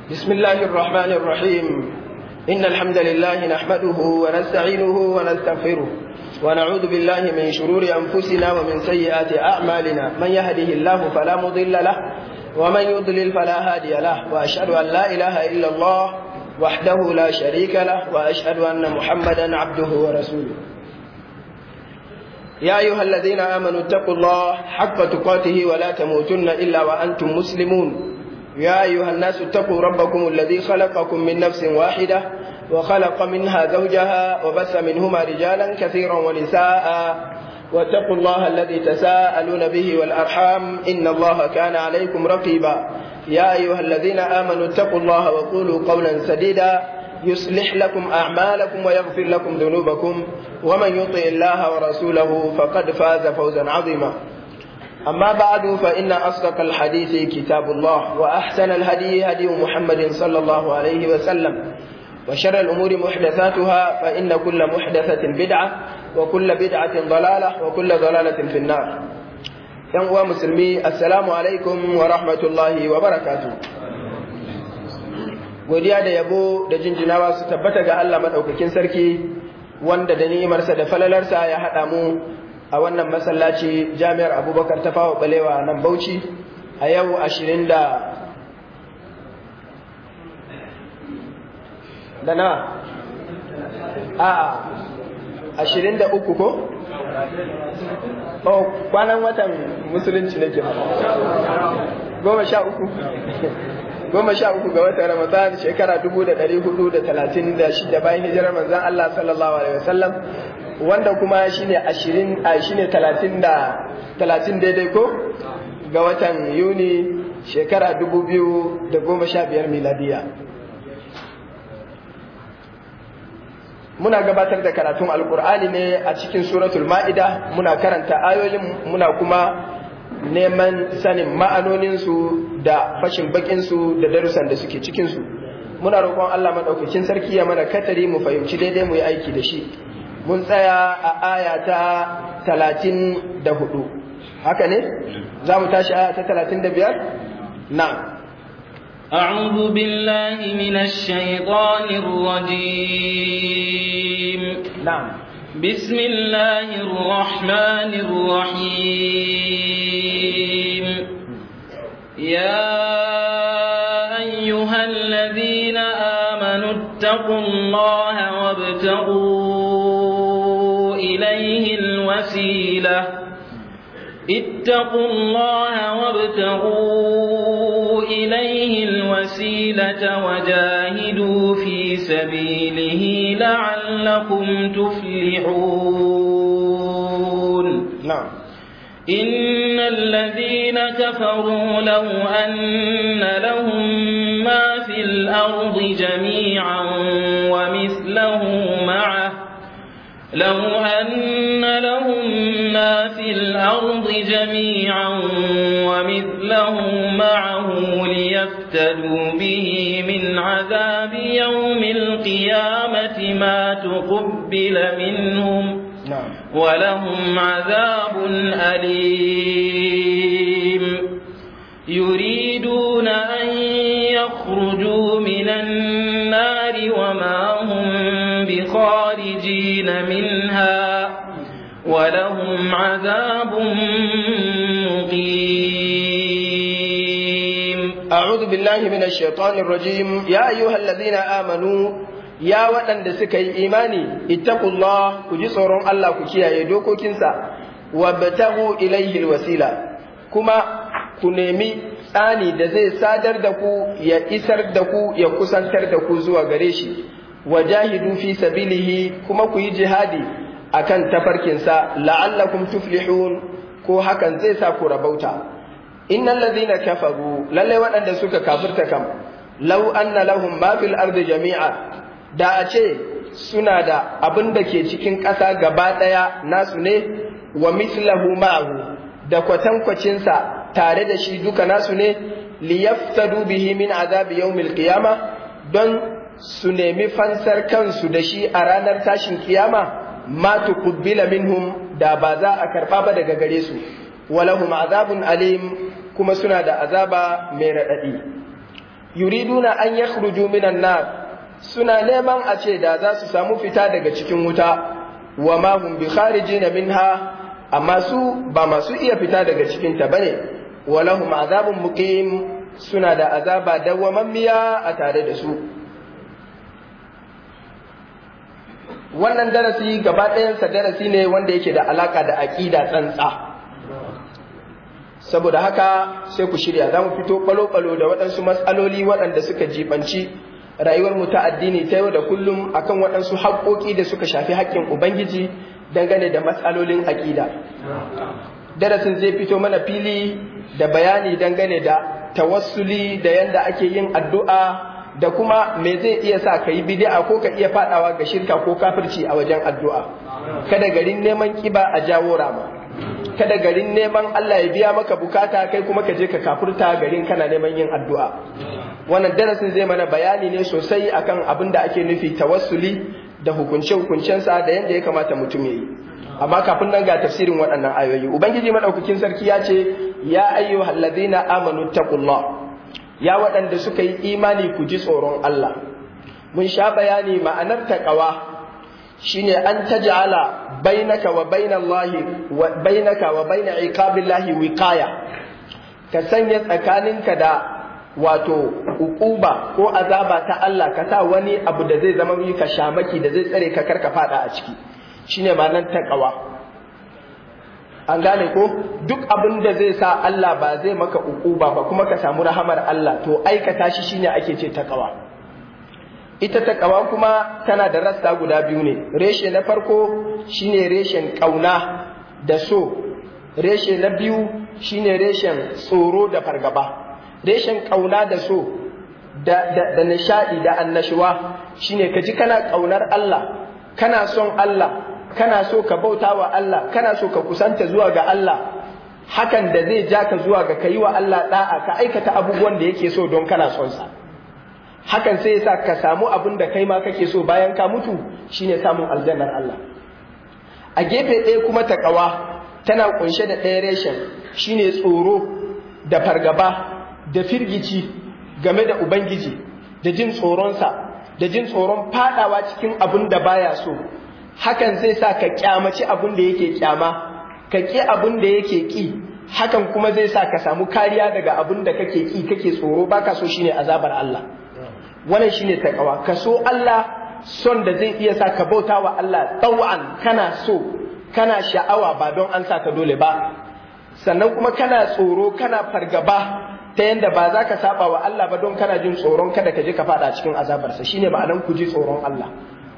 بسم الله الرحمن الرحيم إن الحمد لله نحمده ونستعينه ونستغفره ونعوذ بالله من شرور أنفسنا ومن سيئات أعمالنا من يهده الله فلا مضل له ومن يضلل فلا هادي له وأشهد أن لا إله إلا الله وحده لا شريك له وأشهد أن محمدا عبده ورسوله يا أيها الذين آمنوا اتقوا الله حق تقاته ولا تموتن إلا وأنتم مسلمون يا أيها الناس اتقوا ربكم الذي خلقكم من نفس واحدة وخلق منها زوجها وبث منهما رجالا كثيرا ونساء واتقوا الله الذي تساءلون به والأرحام إن الله كان عليكم رقيبا يا أيها الذين آمنوا اتقوا الله وقولوا قولا سديدا يصلح لكم أعمالكم ويغفر لكم ذنوبكم ومن يطع الله ورسوله فقد فاز فوزا عظيما أما بعد فإن أصدق الحديث كتاب الله وأحسن الهدي هدي محمد صلى الله عليه وسلم وشر الأمور محدثاتها فإن كل محدثة بدعة وكل بدعة ضلالة وكل ضلالة في النار ينقوى مسلمي السلام عليكم ورحمة الله وبركاته godiya da yabo da jinjinawa su tabbata ga Allah maɗaukakin sarki wanda da ni'imarsa da falalarsa ya haɗa mu a wannan masallaci jami'ar abubakar ta fawa balewa nan bauchi a yau ashirin da da na a ashirin da uku ko? oh kwanan watan musulunci nake goma sha uku goma sha uku ga watan ramadan shekara dubu da ɗari hudu da talatin da shida bayan hijirar manzan Allah sallallahu alaihi wasallam wanda kuma shine ashirin a shine talatin da talatin daidai ko ga watan yuni shekara dubu biyu da goma sha biyar miladiya muna gabatar da karatun alkur'ani ne a cikin suratul ma'ida muna karanta ayoyin muna kuma neman sanin ma'anoninsu da fashin bakinsu da darussan da suke cikinsu muna roƙon allah maɗaukakin sarki ya mana katari mu fahimci daidai mu yi aiki da shi mun tsaya a aya ta talatin da hudu haka ne za mu tashi aya ta talatin da biyar na أعوذ بالله من الشيطان الرجيم نعم بسم الله الرحمن الرحيم يا أيها الذين آمنوا اتقوا الله وابتغوا إليه الوسيلة اتقوا الله وابتغوا إليه الوسيلة وجاهدوا في سبيله لعلكم تفلحون نعم إن الذين كفروا لو أن لهم ما في الأرض جميعا ومثله معه لو أن لهم ما في الأرض جميعا ومثله معه ليفتدوا به من عذاب يوم القيامة ما تقبل منهم نعم ولهم عذاب أليم يريدون أن يخرجوا من النار وما هم بخارجين منها ولهم عذاب مقيم أعوذ بالله من الشيطان الرجيم يا أيها الذين آمنوا ya waɗanda suka yi imani ittaqullah ku ji tsoron Allah ku kiyaye dokokinsa wa batahu ilaihi alwasila kuma ku nemi tsani da zai sadar da ku ya isar da ku ya kusantar da ku zuwa gare shi wajahidu fi sabilihi kuma ku yi jihadi akan tafarkinsa la'allakum tuflihun ko hakan zai sa ku rabauta innal ladhina kafaru lalle waɗanda suka kafirta kam law anna lahum ma fil ardi jami'a da a ce suna da abin da ke cikin ƙasa gaba ɗaya nasu ne wa mislahu ma'ahu da kwatankwacinsa tare da shi duka nasu ne liyaftadu bihi min azabi yawmil qiyama don su nemi fansar kansu da shi a ranar tashin kiyama ma tuqbila minhum da ba za a karba ba daga gare su walahum azabun alim kuma suna da azaba mai raɗaɗi yuriduna an yakhruju minan nar suna neman a ce da za su samu fita daga cikin wuta wa ma hum bi kharijina minha amma su ba masu iya fita daga cikin ta bane wa lahum azabun muqim suna da azaba dawwamammiya a tare da su wannan darasi gaba ɗayansa darasi ne wanda yake da alaka da aƙida tsantsa saboda haka sai ku shirya za mu fito ɓalo-ɓalo da waɗansu matsaloli waɗanda suka jibanci rayuwar mu ta addini ta yau da kullum akan waɗansu haƙoƙi da suka shafi haƙƙin ubangiji dangane da matsalolin aƙida darasin zai fito mana fili da bayani dangane da tawassuli da yanda ake yin addu'a da kuma me zai iya sa ka yi bid'a ko ka iya fadawa ga shirka ko kafirci a wajen addu'a kada garin neman kiba a jawo rama kada garin neman Allah ya biya maka bukata kai kuma ka je ka kafurta garin kana neman yin addu'a wannan darasin zai mana bayani ne sosai akan abin da ake nufi tawassuli da hukunce hukuncensa da yanda ya kamata mutum ya yi amma kafin nan ga tafsirin waɗannan ayoyi ubangiji madaukakin sarki ya ce ya ayyuhal ladina amanu taqullah ya waɗanda suka yi imani ku ji tsoron Allah mun sha bayani ma'anar taqwa shine an taj'ala bainaka wa bainallahi wa bainaka wa baina iqabillahi wiqaya ka sanya tsakaninka da wato ukuba ko azaba ta Allah ka sa wani abu da zai zama maka shamaki da zai tsare ka karka fada a ciki shine ma'anar taqwa an gane ko duk abin da zai sa Allah ba zai maka ukuba ba kuma ka samu rahamar Allah to aikata shi shine ake ce taqwa ita taqwa kuma tana da rassa guda biyu ne reshe na farko shine reshen kauna da so reshe na biyu shine reshen tsoro da fargaba reshen kauna da so da da, da nishadi da annashuwa shine ka ji kana kaunar Allah kana son Allah kana so ka bauta wa Allah kana so ka kusanta zuwa ga Allah hakan da zai ja ka zuwa ga kayi wa Allah da'a ka aikata abubuwan da yake so don kana son sa hakan sai yasa ka samu abin da kai ma kake so bayan ka mutu shine samun aljannar Allah a gefe ɗaya kuma takawa tana kunshe da ɗaya reshen shine tsoro da fargaba da firgici game da ubangiji da jin tsoronsa da jin tsoron fadawa cikin abin da baya so hakan zai sa ka kyamaci abin da yake kyama ka ƙi abin da yake ƙi hakan kuma zai sa ka samu kariya daga abin da kake ƙi kake tsoro baka so shine azabar Allah wannan shine takawa ka so Allah son da zai iya sa ka bauta wa Allah tawan kana so kana sha'awa ba don an sa ka dole ba sannan kuma kana tsoro kana fargaba ta yanda ba za ka saba wa Allah ba don kana jin tsoron kada ka je ka fada cikin azabarsa shine ma'anan ku ji tsoron Allah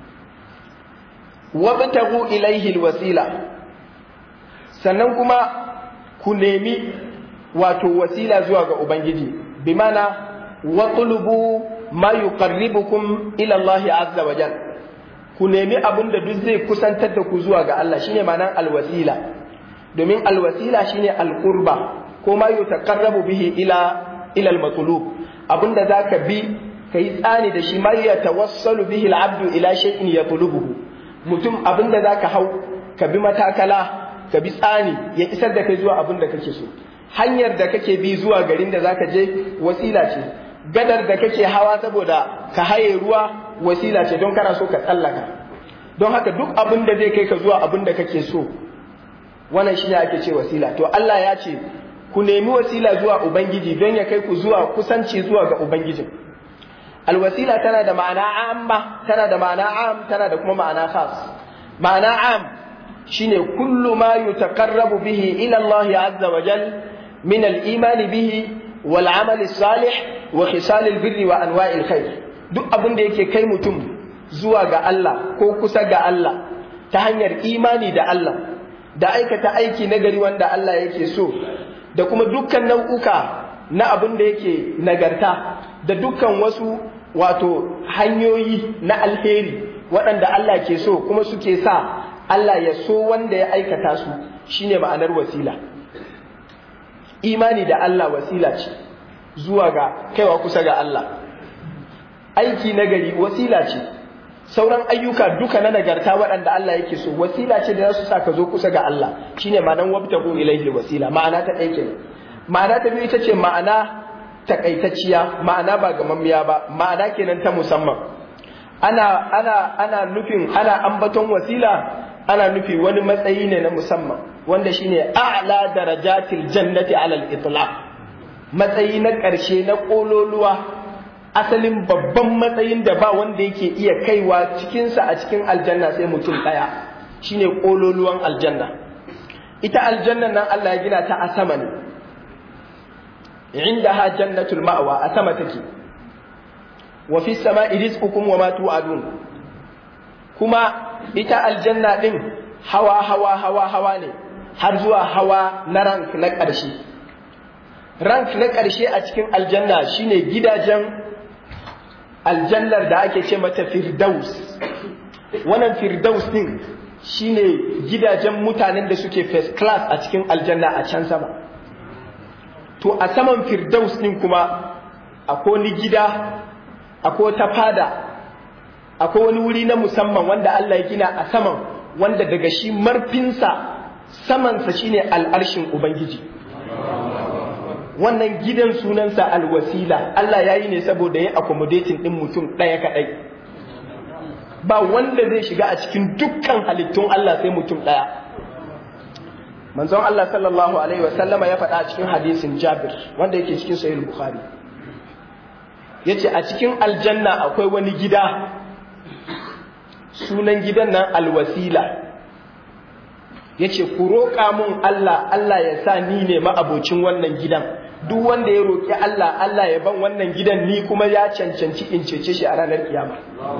wabtagu ilaihi alwasila sannan kuma ku nemi wato wasila zuwa ga ubangiji bi mana watlubu ma yuqarribukum ila Allah azza wa jal ku nemi abin da duk zai kusantar da ku zuwa ga Allah shine ma'anar alwasila domin alwasila shine alqurba ko ma yutaqarrabu bihi ila ila almatlub abinda zaka bi kai tsani da shi ma yatawassalu bihi alabdu ila shay'in yatlubuhu mutum abin da za ka hau ka bi matakala ka bi tsani ya isar da kai zuwa abin da kake so hanyar da kake bi zuwa garin da za ka je wasila ce gadar da kake hawa saboda ka haye ruwa wasila ce don kana so ka tsallaka don haka duk abin da zai kai ka zuwa abin da kake so wannan shi ne ake ce wasila to Allah ya ce ku nemi wasila zuwa ubangiji don ya kai ku zuwa kusanci zuwa ga ubangijin alwasila tana da ma'ana amma tana da ma'ana am tana da kuma ma'ana khas ma'ana am shine kullu ma yutaqarrabu bihi ila Allah azza wa jal min al-iman bihi wal amal salih wa khisal al-birr wa anwa' al-khair duk abin da yake kai mutum zuwa ga Allah ko kusa ga Allah ta hanyar imani da Allah da aikata aiki nagari wanda Allah yake so da kuma dukkan nau'uka na abin da yake nagarta da dukkan wasu wato hanyoyi na alheri waɗanda Allah ke so kuma suke sa Allah ya so wanda ya aikata su shine ma'anar wasila imani da Allah wasila ce zuwa ga kaiwa kusa ga Allah aiki nagari wasila ce sauran ayyuka duka na nagarta waɗanda Allah yake so wasila ce da za su sa ka zo kusa ga Allah shine ma'anar wabtagu ilaihi wasila ma'ana ta ɗaya kenan ma'ana ta biyu ita ce ma'ana takaitacciya ma'ana ba gamammiya ba ma'ana kenan ta musamman ana ana ana nufin ana ambaton wasila ana nufi wani matsayi ne na musamman wanda shine a'la darajatil jannati alal itlaq matsayi na ƙarshe na ƙololuwa asalin babban matsayin da ba wanda yake iya kaiwa cikinsa a cikin aljanna sai mutum ɗaya shine ƙololuwan aljanna ita aljanna nan Allah ya gina ta a sama ne inda ha jannatul ma'wa a sama take wa fi sama'i rizqukum wa ma tu'adun kuma ita aljanna din hawa hawa hawa hawa ne har zuwa hawa na rank na ƙarshe rank na ƙarshe a cikin aljanna shine gidajen aljannar da ake ce mata firdaus wannan firdaus din shine gidajen mutanen da suke first class a cikin aljanna a can sama to a saman firdaus din kuma akwai wani gida akwai ta fada akwai wani wuri na musamman wanda Allah ya gina a saman wanda daga shi marfinsa samansa shine al'arshin ubangiji wannan gidan sunansa alwasila Allah ya yi ne saboda ya accommodating ɗin mutum ɗaya kaɗai ba wanda zai shiga a cikin dukkan halittun Allah sai mutum ɗaya manzon Allah sallallahu alaihi wasallama ya faɗa a cikin hadisin Jabir wanda yake cikin sahih Bukhari yace a cikin aljanna akwai wani gida sunan gidan nan alwasila yace ku roƙa mun Allah Allah ya sa ni ne ma'abocin wannan gidan duk wanda ya roƙi Allah Allah ya ban wannan gidan ni kuma ya cancanci in cece shi a ranar kiyama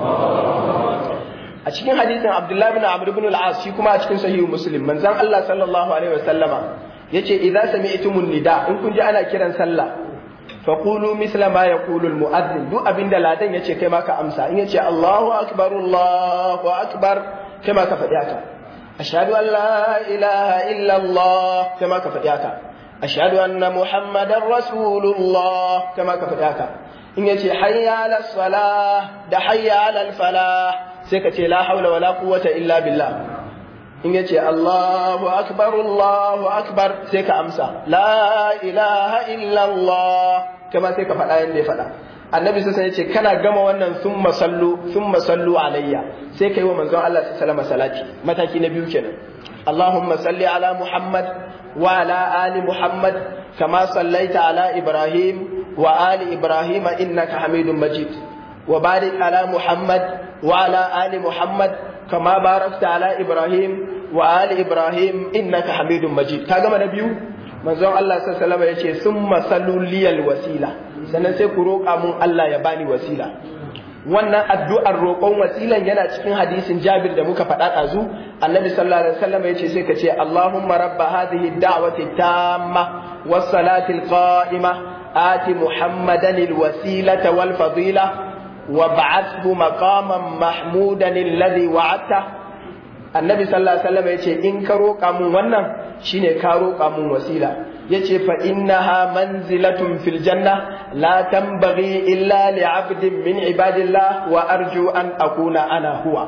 a cikin hadisin Abdullah bin Amr ibn al-As shi kuma a cikin sahihu Muslim manzon Allah sallallahu alaihi wasallama yace idza sami'tumun nida in kun ji ana kiran sallah faqulu misla ma yaqulu al-mu'adhdhin duk abinda ladan yace kai ma ka amsa in yace Allahu akbar Allahu akbar kai ma ka faɗi haka ashhadu an la ilaha illa Allah kai ma ka faɗi haka ashhadu anna muhammadar rasulullah kama ka faɗa ka in yace hayya ala salah da hayya ala falah sai ka ce la haula wala quwwata illa billah in yace allahu akbar allahu akbar sai ka amsa la ilaha illa allah kama sai ka faɗa yanda ya faɗa annabi sai ya ce kana gama wannan summa sallu summa sallu alayya sai kai wa manzon Allah sallallahu alaihi salati mataki na biyu kenan Allahumma salli ala Muhammad wa ala ali Muhammad kama sallaita ala Ibrahim wa ali Ibrahim innaka Hamidum Majid wa barik ala Muhammad wa ala ali Muhammad kama barakta ala Ibrahim wa ali Ibrahim innaka Hamidum Majid ka gama na biyu manzon Allah sallallahu alaihi wasallam yace summa sallu liyal wasila sannan sai ku roƙa mun Allah ya bani wasila wannan addu'ar roƙon wasilan yana cikin hadisin Jabir da muka faɗa ɗazu annabi sallallahu alaihi wasallam yace sai ka ce Allahumma rabba hadhihi da'wati tamma was salati qa'ima ati muhammadan alwasilata wal fadila wab'athhu maqaman mahmudan alladhi wa'adta annabi sallallahu alaihi wasallam yace in ka roƙa mun wannan shine ka roƙa mun wasila yace fa innaha manzilatun fil janna la tanbaghi illa li 'abdin min ibadillah wa arju an akuna ana huwa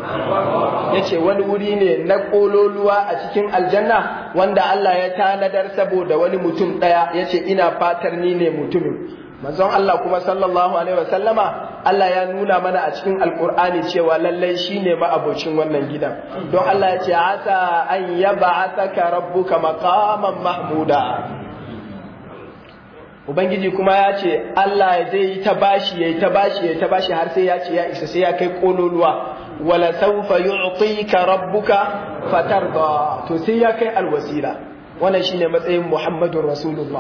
yace wani wuri ne na kololuwa a cikin aljanna wanda Allah ya tanadar saboda wani mutum daya yace ina fatar ni ne mutumin manzon Allah kuma sallallahu alaihi wasallama Allah ya nuna mana a cikin alkur'ani cewa lallai shine ma'abocin wannan gidan don Allah ya ce asa an yab'athaka rabbuka maqaman mahmuda ubangiji kuma ya ce Allah ya zai yi ta bashi yayi ta bashi yayi ta bashi har sai ya ce ya isa sai ya kai kololuwa wala sawfa yu'tika rabbuka fatarda to sai ya kai alwasila wannan shine matsayin Muhammadur Rasulullah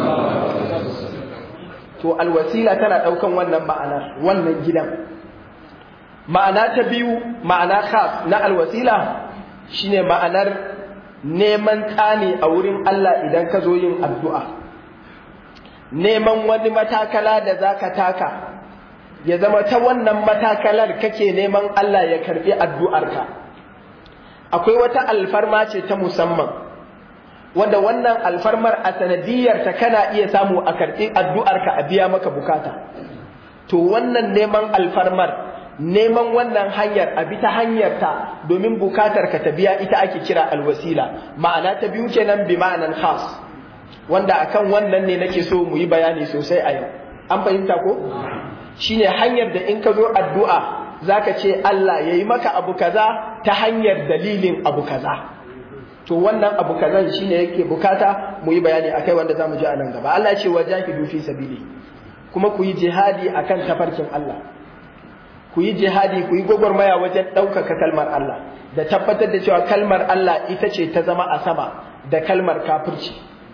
to alwasila tana ɗaukan wannan ma'anar wannan gidan ma'ana ta biyu ma'ana khas na alwasila shine ma'anar neman tsani a wurin Allah idan ka zo yin addu'a neman wani matakala da zaka taka ya zama ta wannan matakalar kake neman Allah ya karbi addu'arka akwai wata alfarma ce ta musamman wanda wannan alfarmar a sanadiyarta kana iya samu a karɓi addu'arka a biya maka bukata to wannan neman alfarmar neman wannan hanyar a bi ta hanyarta domin bukatar ka ta biya ita ake kira alwasila ma'ana ta biyu kenan bi ma'anan khas wanda akan wannan ne nake so mu yi bayani sosai a yau an fahimta ko shine hanyar da in ka zo addu'a zaka ce Allah yayi maka abu kaza ta hanyar dalilin abu kaza to wannan abu kazan shine yake bukata mu yi bayani akai wanda zamu ji a nan gaba Allah ya ce wajahidu fi sabili kuma ku yi jihadi akan tafarkin Allah ku yi jihadi ku yi gwagwarmaya wajen ɗaukaka kalmar Allah da tabbatar da cewa kalmar Allah ita ce ta zama a sama da kalmar kafirci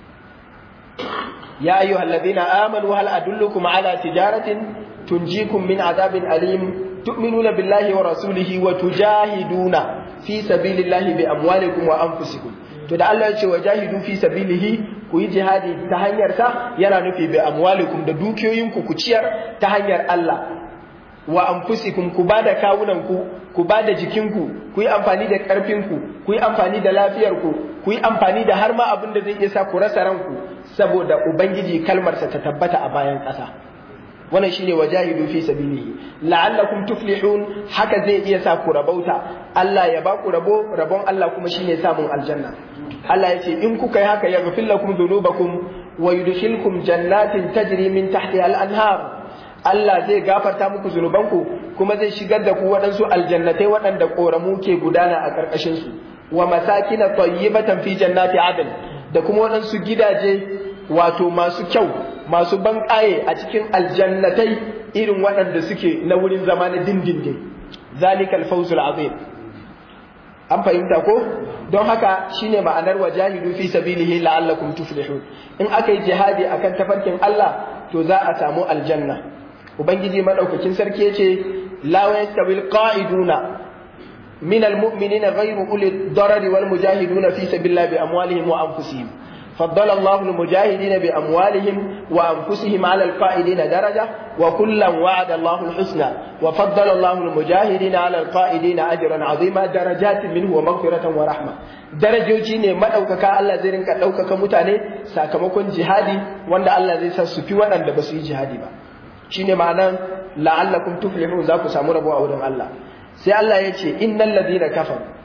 ya ayyuha alladhina amanu hal adullukum ala tijaratin tunjikum min azabin alim tu'minuna billahi wa rasulihi wa tujahiduna fi sabilillahi bi amwalikum wa anfusikum to da Allah ya ce wajahidu fi sabilihi ku yi jihadi ta hanyar sa yana nufi bi amwalikum da dukiyoyinku ku ciyar ta hanyar Allah wa anfusikum ku bada kawunanku ku bada jikinku ku yi amfani da ƙarfinku ku yi amfani da lafiyarku ku yi amfani da har ma abin da zai iya sa ku rasa ranku saboda ubangiji kalmarsa ta tabbata a bayan ƙasa wannan shine wajahidu fi sabilihi la'allakum tuflihun haka zai iya sa ku rabauta Allah ya ba ku rabo rabon Allah kuma shine samun aljanna Allah ya ce in kuka yi haka yaghfir lakum dhunubakum wa yudkhilkum jannatin tajri min tahtiha al-anhar Allah zai gafarta muku zunubanku kuma zai shigar da ku waɗansu aljannatai waɗanda ƙoramu ke gudana a ƙarƙashinsu wa masakina tayyibatan fi jannati adn da kuma waɗansu gidaje wato masu kyau masu banƙaye a cikin aljannatai irin waɗanda suke na wurin zama na dindindin zalikal fawzul azim an fahimta ko don haka shine ma'anar wajahidu fi sabilihi la'allakum tuflihun in aka yi jihadi akan tafarkin Allah to za a samu aljanna ubangiji madaukakin sarki yace la yastawil qa'iduna min almu'minina ghayru uli darari wal mujahiduna fi sabilillahi bi amwalihim wa anfusihim فضل الله المجاهدين بأموالهم وأنفسهم على القائدين درجة وكلا وعد الله الحسنى وفضل الله المجاهدين على القائدين أجرا عظيما درجات منه ومغفرة ورحمة darajoji ne maɗaukaka Allah zai rinka ɗaukaka mutane sakamakon jihadi wanda Allah zai sa su fi waɗanda ba su yi jihadi ba shine ma'anan la'allakum tuflihun za ku samu rabo a wurin Allah sai Allah ya ce innal ladina kafaru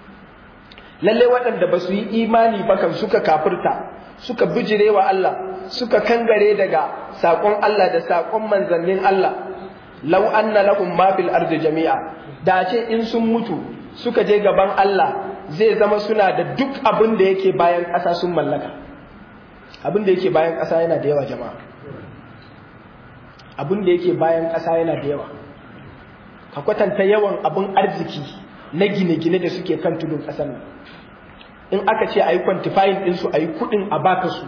lalle waɗanda ba su yi imani ba kan suka kafirta suka bijire wa Allah suka kangare daga saƙon Allah da saƙon manzannin Allah law anna lahum ma fil ardi jami'a da ce in sun mutu suka je gaban Allah zai zama suna da duk abin da yake bayan ƙasa sun mallaka abin da yake bayan ƙasa yana da yawa jama'a abin da yake bayan ƙasa yana da yawa ka kwatanta yawan abin arziki na gine-gine da suke kan tudun ƙasar nan in aka ce a yi kwantifayin ɗinsu a yi kuɗin a baka su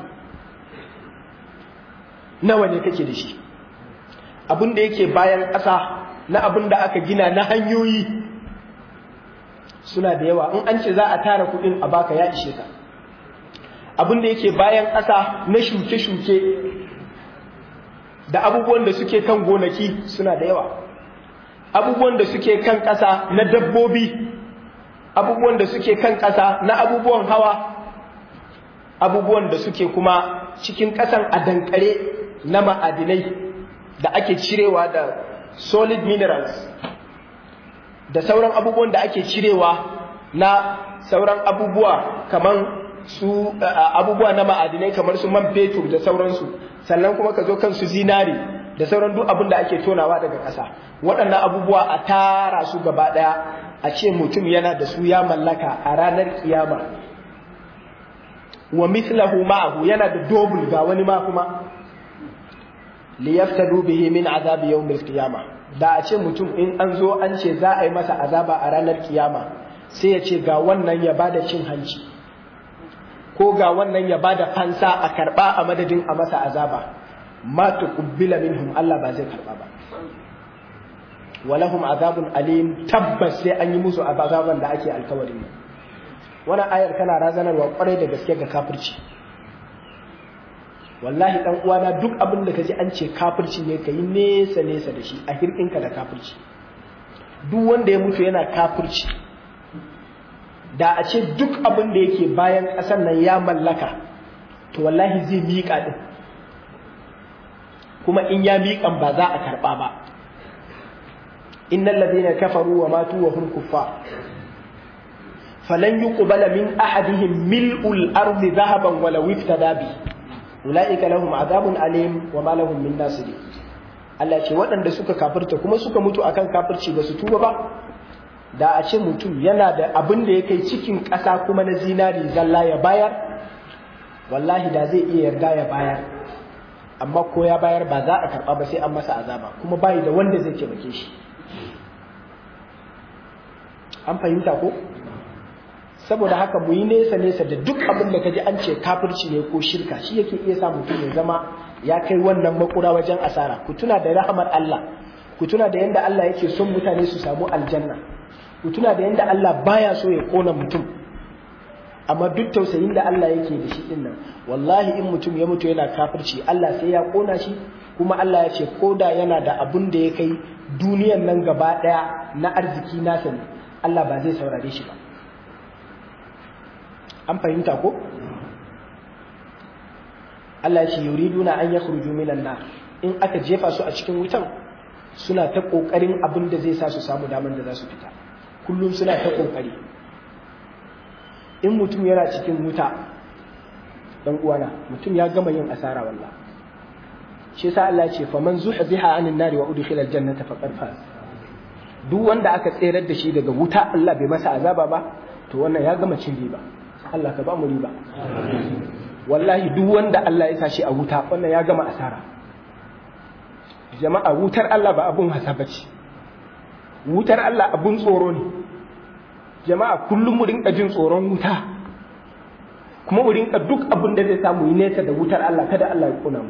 nawa ne kake da shi abin da yake bayan ƙasa na abin da aka gina na hanyoyi suna da yawa in an ce za a tara kuɗin a baka ya ishe ka abin da yake bayan ƙasa na shuke-shuke da abubuwan da suke kan gonaki suna da yawa abubuwan da suke kan ƙasa na dabbobi abubuwan da suke kan ƙasa na abubuwan hawa abubuwan da suke kuma cikin ƙasan a dankare na ma'adinai da ake cirewa da solid minerals da sauran abubuwan da ake cirewa na sauran abubuwa kamar su abubuwa na ma'adinai kamar su man fetur da sauransu sannan kuma ka zo kan su zinari da sauran duk abin da ake tonawa daga ƙasa waɗannan abubuwa a tara su gaba ɗaya a ce mutum yana da su ya mallaka a ranar kiyama wa mithlahu ma'ahu yana da dobul ga wani ma kuma li yaftadu bihi min azabi yawmil qiyama da a ce mutum in an zo an ce za a yi masa azaba a ranar kiyama sai ya ce ga wannan ya bada cin hanci ko ga wannan ya bada fansa a karba a madadin a masa azaba ma tuqbila minhum Allah ba zai karba ba walahum azabun alim tabbas sai an yi musu azaban da ake alkawarin nan wannan ayar tana razanarwa kwarai da gaske ga kafirci wallahi dan uwana duk abin da kaji an ce kafirci ne kai nesa nesa da shi a hirkinka da kafirci duk wanda ya mutu yana kafirci da a ce duk abin da yake bayan ƙasar nan ya mallaka to wallahi zai miƙa din kuma in ya miƙan ba za a karɓa ba innal ladina kafaru wa matu wa hum kuffar falan yuqbala min ahadihim mil'ul ardi dhahaban wala iftada bi ulaika lahum azabun alim wa ma lahum min nasirin Allah ce waɗanda suka kafirta kuma suka mutu akan kafirci ba su tuba ba da a ce mutum yana da abin da ya kai cikin ƙasa kuma na zinari zalla ya bayar wallahi da zai iya yarda ya bayar amma ko ya bayar ba za a karɓa ba sai an masa azaba kuma bayi da wanda zai taimake shi an fahimta ko saboda haka mu yi nesa nesa da duk abin da kaji an ce kafirci ne ko shirka shi yake iya sa mutum ya zama ya kai wannan makura wajen asara ku tuna da rahamar Allah ku tuna da yanda Allah yake son mutane su samu aljanna ku tuna da yanda Allah baya so ya kona mutum amma duk tausayin da Allah yake da shi din nan wallahi in mutum ya mutu yana kafirci Allah sai ya kona shi kuma Allah ya ce koda yana da abun da ya kai duniyan nan gaba daya na arziki nasa ne Allah ba zai saurare shi ba an fahimta ko Allah ya ce yuriduna an yakhruju minan nar in aka jefa su a cikin wutan suna ta kokarin abin da zai sa su samu daman da za su fita kullum suna ta kokari in mutum yana cikin wuta dan uwana mutum ya gama yin asara wallah shi yasa Allah ya ce faman zuhziha anin nari wa udkhila aljannata faqad faz duk wanda aka tserar da shi daga wuta Allah bai masa azaba ba to wannan ya gama cin riba Allah ka ba mu riba wallahi duk wanda Allah ya sashi a wuta wannan ya gama asara jama'a wutar Allah ba abun hasa bace wutar Allah abun tsoro ne jama'a kullum mu rinka jin tsoron wuta kuma mu rinka duk abin da zai samu yi nesa da wutar Allah kada Allah ya kuna mu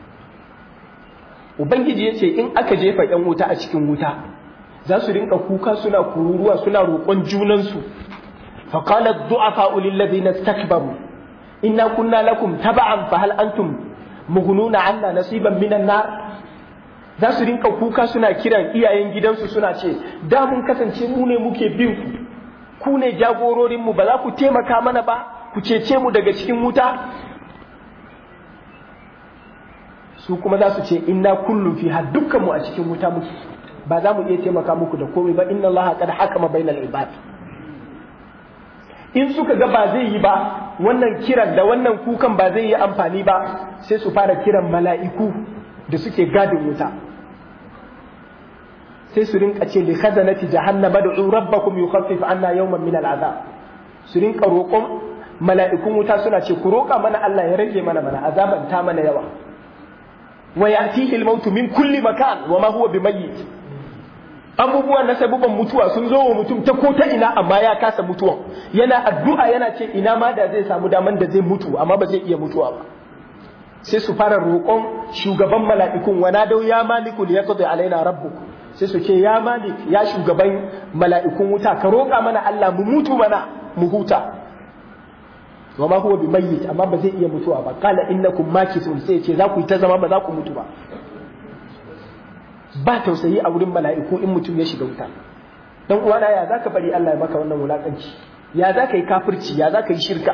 ubangiji ya ce in aka jefa yan wuta a cikin wuta za su rinka kuka suna kururuwa suna roƙon junansu فقال الضعفاء للذين استكبروا إنا كنا لكم تبعا فهل أنتم مغنون عنا نصيبا من النار za su rinka kuka suna kiran iyayen gidansu suna ce da mun kasance mu ne muke bin ku ku ne jagororinmu ba za ku taimaka mana ba ku cece mu daga cikin wuta su kuma za su ce inna kullum fi har dukkan mu a cikin wuta muke ba za mu iya taimaka muku da komai ba inna allaha qad hakama bainal ibad in suka ga ba zai yi ba wannan kiran da wannan kukan ba zai yi amfani ba sai su fara kiran mala'iku da suke gadin wuta sai su rinka ce li khazanati jahannama da rabbakum yukhaffif anna yawman min al'azab su rinka roƙon mala'ikun wuta suna ce ku roƙa mana Allah ya rage mana mana azaban ta mana yawa wa ya'tihi al-maut min kulli makan wa ma huwa bimayyit abubuwan na sabuban mutuwa sun zo wa mutum ta ko ta ina amma ya kasa mutuwa yana addu'a yana ce ina ma da zai samu daman da zai mutu amma ba zai iya mutuwa ba sai su fara roƙon shugaban mala'ikun wana dau ya maliku li yaqdi alaina rabbuk sai su ce ya malik ya shugaban mala'ikun wuta ka roƙa mana Allah mu mutu mana mu huta wa ma huwa bimayyit amma ba zai iya mutuwa ba qala innakum makithun sai ce za ku yi ta zama ba za ku mutu ba ba tausayi a wurin mala'iku in mutum ya shiga wuta dan uwana ya zaka bari Allah ya maka wannan wulakanci ya zaka yi kafirci ya zaka yi shirka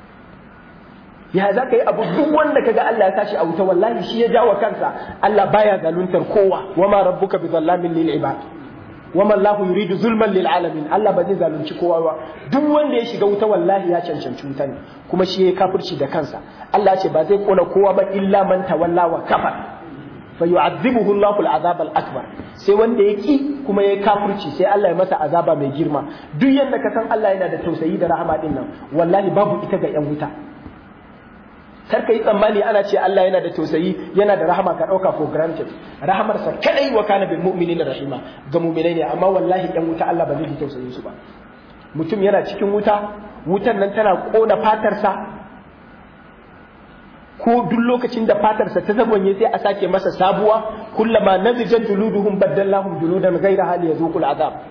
ya zaka yi abu duk wanda kaga Allah ya tashi a wuta wallahi shi ya jawo kansa Allah baya zaluntar kowa wama rabbuka bi zallamin lil ibad wama Allahu yuridu zulman lil alamin Allah ba zai zalunci kowa ba duk wanda ya shiga wuta wallahi ya cancanci wuta ne kuma shi ya kafirci da kansa Allah ce ba zai kona kowa ba illa man tawalla wa kafar fayu'adhibuhu Allahu al-azab al-akbar sai wanda ya ki kuma ya kafirci sai Allah ya masa azaba mai girma duk yanda ka san Allah yana da tausayi da rahama din nan wallahi babu ita ga yan wuta kar ka yi tsammani ana ce Allah yana da tausayi yana da rahama ka dauka for granted rahamar sa kadai wa kana bil mu'minina rahima ga mu'minai ne amma wallahi yan wuta Allah ba zai ji tausayin su ba mutum yana cikin wuta wutan nan tana kona fatarsa ko duk lokacin da fatarsa ta zabonye sai a sake masa sabuwa kullama nazijat juluduhum baddallahum juludan ghayra hali yazuqul azab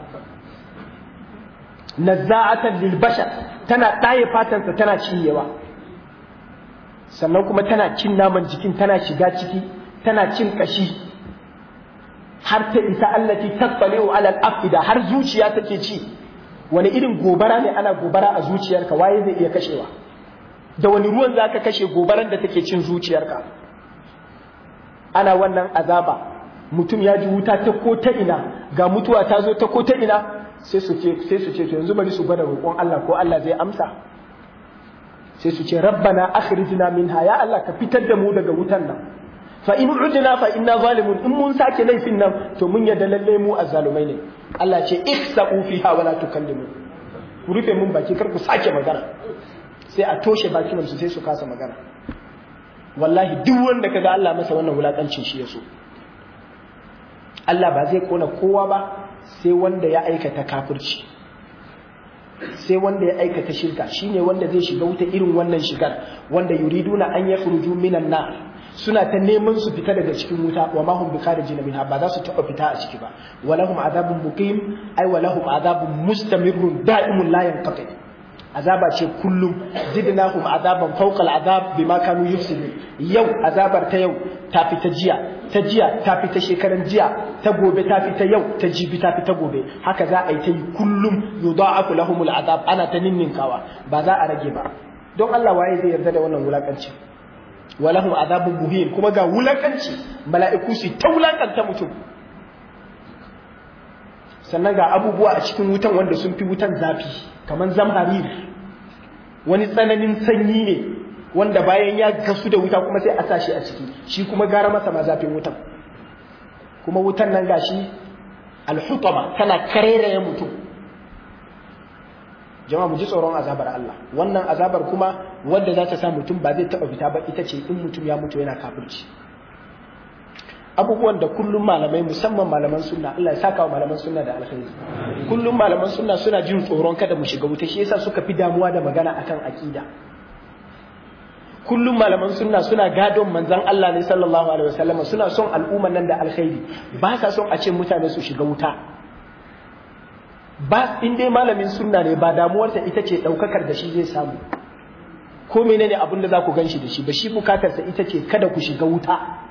nazza'atan lil bashar tana ɗaye fatarsa tana cinyewa sannan kuma tana cin naman jikin tana shiga ciki tana cin kashi har ta isa allati tasbaliu ala al-afida har zuciya take ci wani irin gobara ne ana gobara a zuciyarka waye zai iya kashewa da wani ruwan za ka kashe gobaran da take cin zuciyarka ana wannan azaba mutum ya ji wuta ta ko ta ina ga mutuwa ta zo ta ko ta ina sai su ce sai su ce to yanzu bari su gwada roƙon Allah ko Allah zai amsa sai su ce rabbana akhrijna minha ya Allah ka fitar da mu daga wutan nan fa in udna fa inna zalimun in mun sake laifin nan to mun yadda lalle mu azzalumai ne Allah ce iksa'u fiha wala tukallimu ku rufe mun baki kar ku sake magana sai a toshe bakinan su sai su kasa magana wallahi duk wanda kaga Allah masa wannan wulakancin shi yaso Allah ba zai kona kowa ba sai wanda ya aikata kafirci sai wanda ya aikata shirka shine wanda zai shiga wuta irin wannan shigar wanda yuriduna an yakhruju minan nar suna ta neman su fita daga cikin wuta wa ma hum bikharijin minha ba za su taba fita a ciki ba walahum adabun muqim ay walahum adabun mustamirrun da'imun la yanqati azaba ce kullum zidnahum azaban fawqa al'azab bima kanu yufsidun yau azabar ta yau ta fita jiya ta jiya ta fita shekaran jiya ta gobe ta fita yau ta jibi ta fita gobe haka za a yi ta yi kullum yudha'afu lahumul azab ana ta ninninkawa ba za a rage ba don Allah waye zai yarda da wannan wulakanci walahum azabun muhin kuma ga wulakanci mala'iku su ta wulakanta mutum sannan ga abubuwa a cikin wutan wanda sun fi wutan zafi kamar zamharir wani tsananin sanyi ne wanda bayan ya gasu da wuta kuma sai a sa shi a ciki shi kuma gara masa ma zafin wutan kuma wutan nan gashi alhutama tana kareraye mutum jama'a mu ji tsoron azabar Allah wannan azabar kuma wanda za ta sa mutum ba zai taɓa fita ba ita ce in mutum ya mutu yana kafirci abubuwan da kullum malamai musamman malaman sunna Allah ya saka wa malaman sunna da alkhairi kullum malaman sunna suna jin tsoron kada mu shiga wuta shi yasa suka fi damuwa da magana akan akida kullum malaman sunna suna gadon manzon Allah ne sallallahu alaihi wasallam suna son al'umman nan da alkhairi ba sa son a ce mutane su shiga wuta ba in dai malamin sunna ne ba damuwarsa ita ce daukakar da shi zai samu ko menene abin da za ku ganshi da shi ba shi bukatarsa ita ce kada ku shiga wuta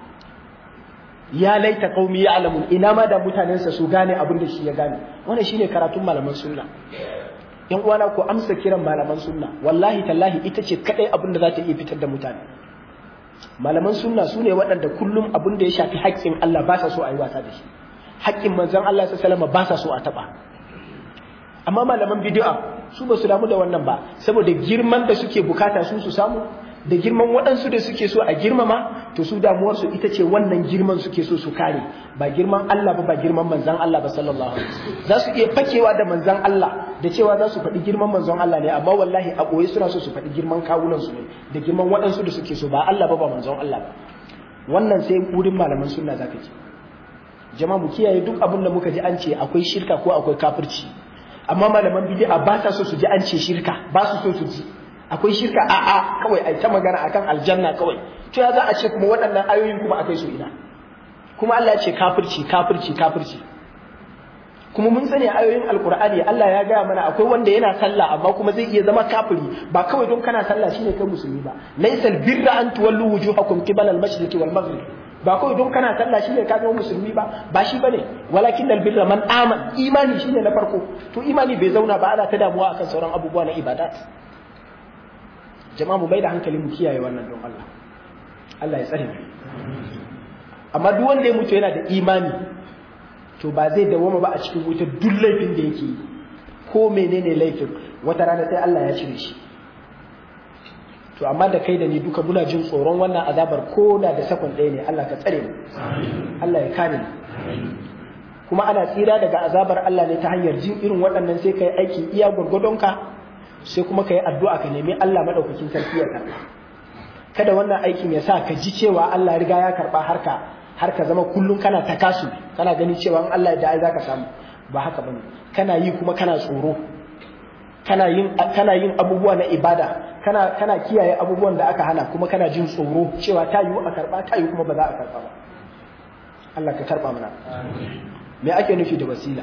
ya laita qaumi ya'lamun ina ma da mutanensa su gane abin da shi ya gane wannan shine karatun malaman sunna yan uwana ko amsa kiran malaman sunna wallahi tallahi ita ce kadai abin da za ta iya fitar da mutane malaman sunna su ne waɗanda kullum abin da ya shafi haƙƙin Allah ba sa so a yi wasa da shi haƙƙin manzon Allah sallallahu ba sa so a taɓa amma malaman bid'a su ba su damu da wannan ba saboda girman da suke bukata su su samu da girman waɗansu da suke so a girmama to su damuwarsu ita ce wannan girman suke so su kare ba girman Allah ba ba girman manzan Allah ba sallallahu alaihi wasallam za su iya fakewa da manzan Allah da cewa za su faɗi girman manzon Allah ne amma wallahi a ɓoye suna so su faɗi girman kawunan su ne da girman waɗansu da suke so ba Allah ba ba manzon Allah ba wannan sai wurin malaman sunna zaka ji jama'a mu kiyaye duk abin da muka ji an ce akwai shirka ko akwai kafirci amma malaman bid'a ba sa so su ji an ce shirka ba su so su ji akwai shirka a a kawai ai ta magana akan aljanna kawai to ya za a ce kuma waɗannan ayoyin kuma akai su ina kuma Allah ya ce kafirci kafirci kafirci kuma mun sani ayoyin alqur'ani Allah ya gaya mana akwai wanda yana sallah amma kuma zai iya zama kafiri ba kawai don kana sallah shine kai musulmi ba laysal birra an tuwallu wujuhakum qibala al-mashriqi wal maghrib ba kawai don kana sallah shine ka zama musulmi ba ba shi bane walakin al birra man aman imani shine na farko to imani bai zauna ba ana ta damuwa akan sauran abubuwa na ibadat jama'a mu bai da hankali mu kiyaye wannan don Allah Allah ya tsare mu amma duk wanda ya mutu yana da imani to ba zai dawoma ba a cikin wuta duk laifin da yake yi ko menene laifin wata rana sai Allah ya cire shi to amma da kai da ni duka muna jin tsoron wannan azabar ko da da sakon ɗaya ne Allah ka tsare mu Allah ya kare mu kuma ana tsira daga azabar Allah ne ta hanyar jin irin waɗannan sai kai aiki iya gwargwadonka sai kuma ka yi addu'a ka nemi Allah maɗaukakin sarki ya karɓa kada wannan aikin ya sa ka ji cewa Allah riga ya karɓa harka har ka zama kullum kana ta kasu kana gani cewa in Allah ya da za ka samu ba haka bane kana yi kuma kana tsoro kana yin kana yin abubuwa na ibada kana kana kiyaye abubuwan da aka hana kuma kana jin tsoro cewa ta yiwu a karɓa ta yiwu kuma ba za a karɓa ba Allah ka karɓa mana me ake nufi da wasila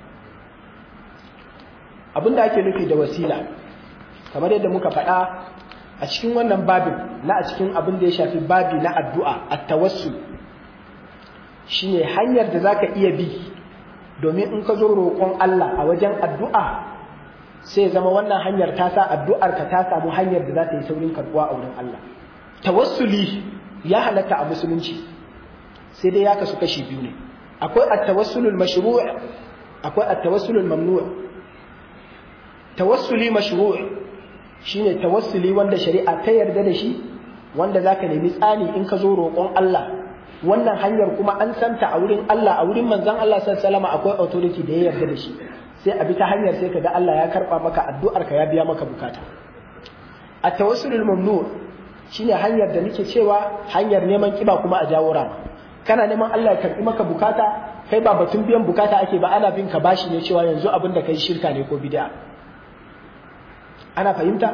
abin da ake nufi da wasila kamar yadda muka faɗa a cikin wannan babin na a cikin abin da ya shafi babi na addu'a a tawassul shine hanyar da zaka iya bi domin in ka zo roƙon Allah a wajen addu'a sai zama wannan hanyar ta sa addu'ar ka ta samu hanyar da za ta yi saurin karɓuwa a wurin Allah tawassuli ya halatta a musulunci sai dai ya kasu kashi biyu ne akwai at-tawassulul mashru' akwai at-tawassulul mamnu' tawassuli mashru' shine tawassuli wanda shari'a ta yarda da shi wanda zaka nemi tsani in ka zo roƙon Allah wannan hanyar kuma an santa a wurin Allah a wurin manzon Allah sallallahu alaihi wasallam akwai authority da ya yarda da shi sai a bi ta hanyar sai kaga Allah ya karba maka addu'ar ka ya biya maka bukata a tawassulul mamnu shine hanyar da nake cewa hanyar neman kiba kuma a jawo rama kana neman Allah ya karbi maka bukata kai ba batun biyan bukata ake ba ana bin ka bashi ne cewa yanzu abin da kai shirka ne ko bid'a ana fahimta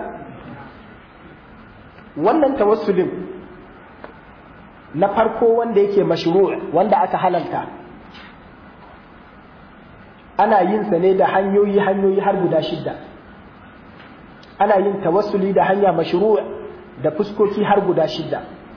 wannan tawassulin na farko wanda yake mashru' wanda aka halalta ana yin sa ne da hanyoyi hanyoyi har guda shidda ana yin tawassuli da hanya mashru' da fuskoki har guda shidda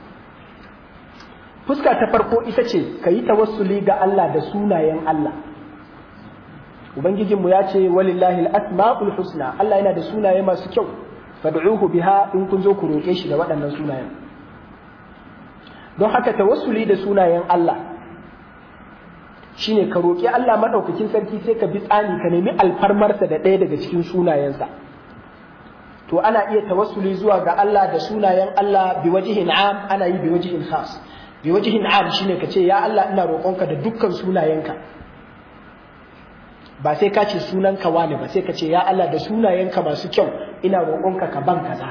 fuska ta farko ita ce ka yi tawassuli ga Allah da sunayen Allah ubangijinmu ya ce walillahi al-asma'ul husna Allah yana da sunaye masu kyau fad'uhu biha in kun zo ku roƙe shi da waɗannan sunayen don haka tawassuli da sunayen Allah shine ka roƙi Allah madaukakin sarki sai ka bi tsani ka nemi alfarmarsa da ɗaya daga cikin sunayensa to ana iya tawassuli zuwa ga Allah da sunayen Allah bi wajihin am ana yi bi wajihin khas bi wajihin am shine ka ce ya Allah ina roƙonka da dukkan sunayenka ba sai ka ce sunanka wani ba sai ka ce ya Allah da sunayenka masu kyau ina roƙonka ka ban kaza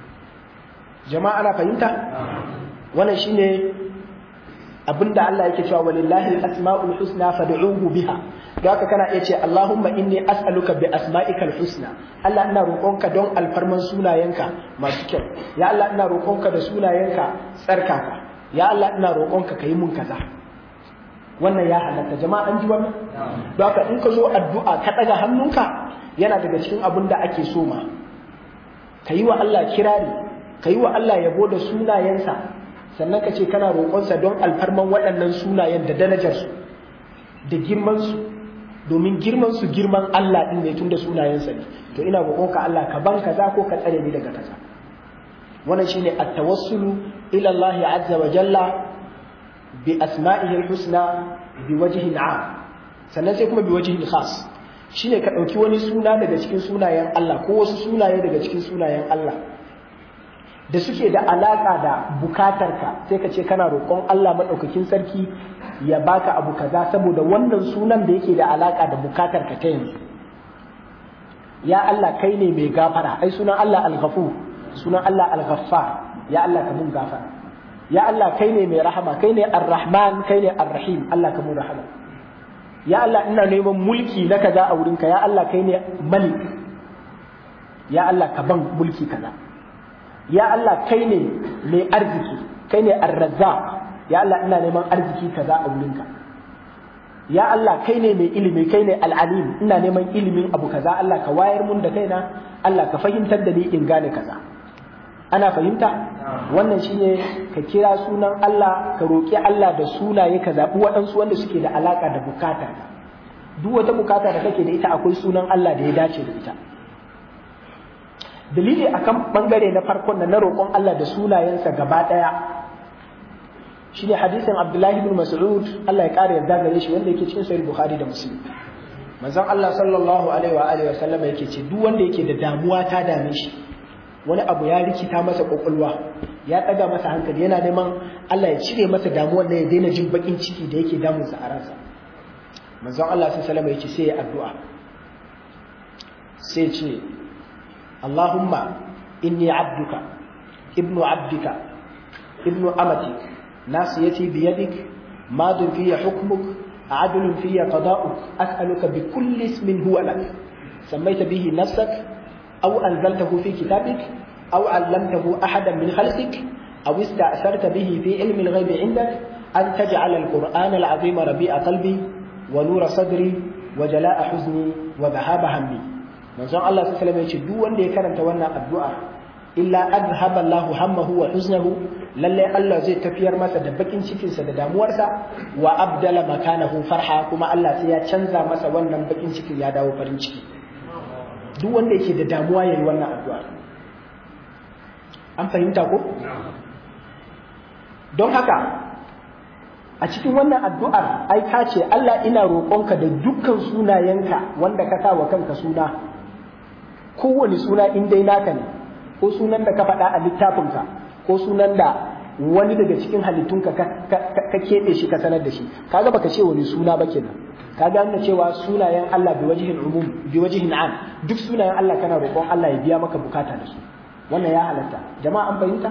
jama'a ana fahimta wannan shine abinda Allah yake cewa walillahi al-asma'ul husna fad'uhu biha don haka kana iya ce Allahumma inni as'aluka bi asma'ikal husna Allah ina roƙonka don alfarman sunayenka masu kyau ya Allah ina roƙonka da sunayenka tsarkaka ya Allah ina roƙonka ka yi mun kaza wannan ya halatta jama'a an ji wannan don haka in ka zo addu'a ka ɗaga hannunka yana daga cikin abin da ake so ma ka yi wa Allah kirari ka yi wa Allah yabo da sunayensa sannan ka ce kana roƙonsa don alfarman waɗannan sunayen da darajarsu da girmansu domin girmansu girman Allah ɗin ne tun da sunayensa ne to ina roƙonka Allah ka ban kaza ko ka tsare ni daga kaza wannan shine at-tawassulu ila Allah azza wa jalla bi asma'ihi al-husna bi wajhin 'am sannan sai kuma bi wajhin khas shine ka dauki wani suna daga cikin sunayen Allah ko wasu sunaye daga cikin sunayen Allah da suke da alaka da bukatarka sai ka ce kana roƙon Allah madaukakin sarki ya baka abu kaza saboda wannan sunan da yake da alaka da bukatarka ta yanzu ya Allah kai ne mai gafara ai sunan Allah al-ghafur sunan Allah al-ghaffar ya Allah ka mun gafara ya Allah kai ne mai rahama kai ne ar-rahman kai ne ar-rahim Allah ka mun rahama ya Allah ina neman mulki na kaza a wurinka ya Allah kai ne malik ya Allah ka ban mulki kaza ya Allah kai ne mai arziki kai ne ar-razzaq ya Allah ina neman arziki kaza a wurinka ya Allah kai ne mai ilimi kai ne al-alim ina neman ilimin abu kaza Allah ka wayar mun da kaina Allah ka fahimtar da ni in gane kaza ana fahimta wannan shine ka kira sunan Allah ka roƙi Allah da sunaye ka zaɓi waɗansu wanda suke da alaƙa da bukata duk wata bukata da kake da ita akwai sunan Allah da ya dace da ita dalili akan bangare na farkon na roƙon Allah da sunayensa gaba ɗaya shine hadisin Abdullahi ibn Mas'ud Allah ya ƙara yarda gare shi wanda yake cikin sahih Bukhari da Muslim manzon Allah sallallahu alaihi wa alihi wa sallam yake ce duk wanda yake da damuwa ta dame shi wani abu ya rikita masa kwakwalwa ya ɗaga masa hankali yana neman Allah ya cire masa damuwar da ya daina jin bakin ciki da yake damunsa a ransa manzon Allah sai salama ya ce sai ya addu'a sai ce Allahumma inni abduka ibnu abdika ibnu amatik nasiyati biyadik madun fiya hukmuk عدل في قضاؤك أسألك بكل اسم هو لك سميت به نفسك أو أنزلته في كتابك أو علمته أحدا من خلقك أو استأثرت به في علم الغيب عندك أن تجعل القرآن العظيم ربيع قلبي ونور صدري وجلاء حزني وذهاب همي من زمان الله صلى الله عليه وسلم يقول دو wanda ya karanta wannan addu'a illa adhhaba Allahu hammahu wa huznahu lalle Allah zai tafiyar masa da bakin cikin sa da damuwarsa wa abdala makanahu farha kuma Allah sai ya canza masa wannan bakin cikin ya dawo farin ciki duk wanda yake da damuwa yayi wannan addu'a an fahimta ko don haka a cikin wannan addu'ar ai ka ce Allah ina roƙonka da dukkan sunayenka wanda ka sa wa kanka suna kowane suna in dai naka ne ko sunan da ka faɗa a littafinka ko sunan da wani daga cikin halittunka ka keɓe shi ka sanar da shi kaga baka ce wani suna ba kenan kaga nuna cewa sunayen Allah bi wajihin umum bi wajihin am duk sunayen Allah kana roƙon Allah ya biya maka bukata da su wannan ya halatta jama'a an fahimta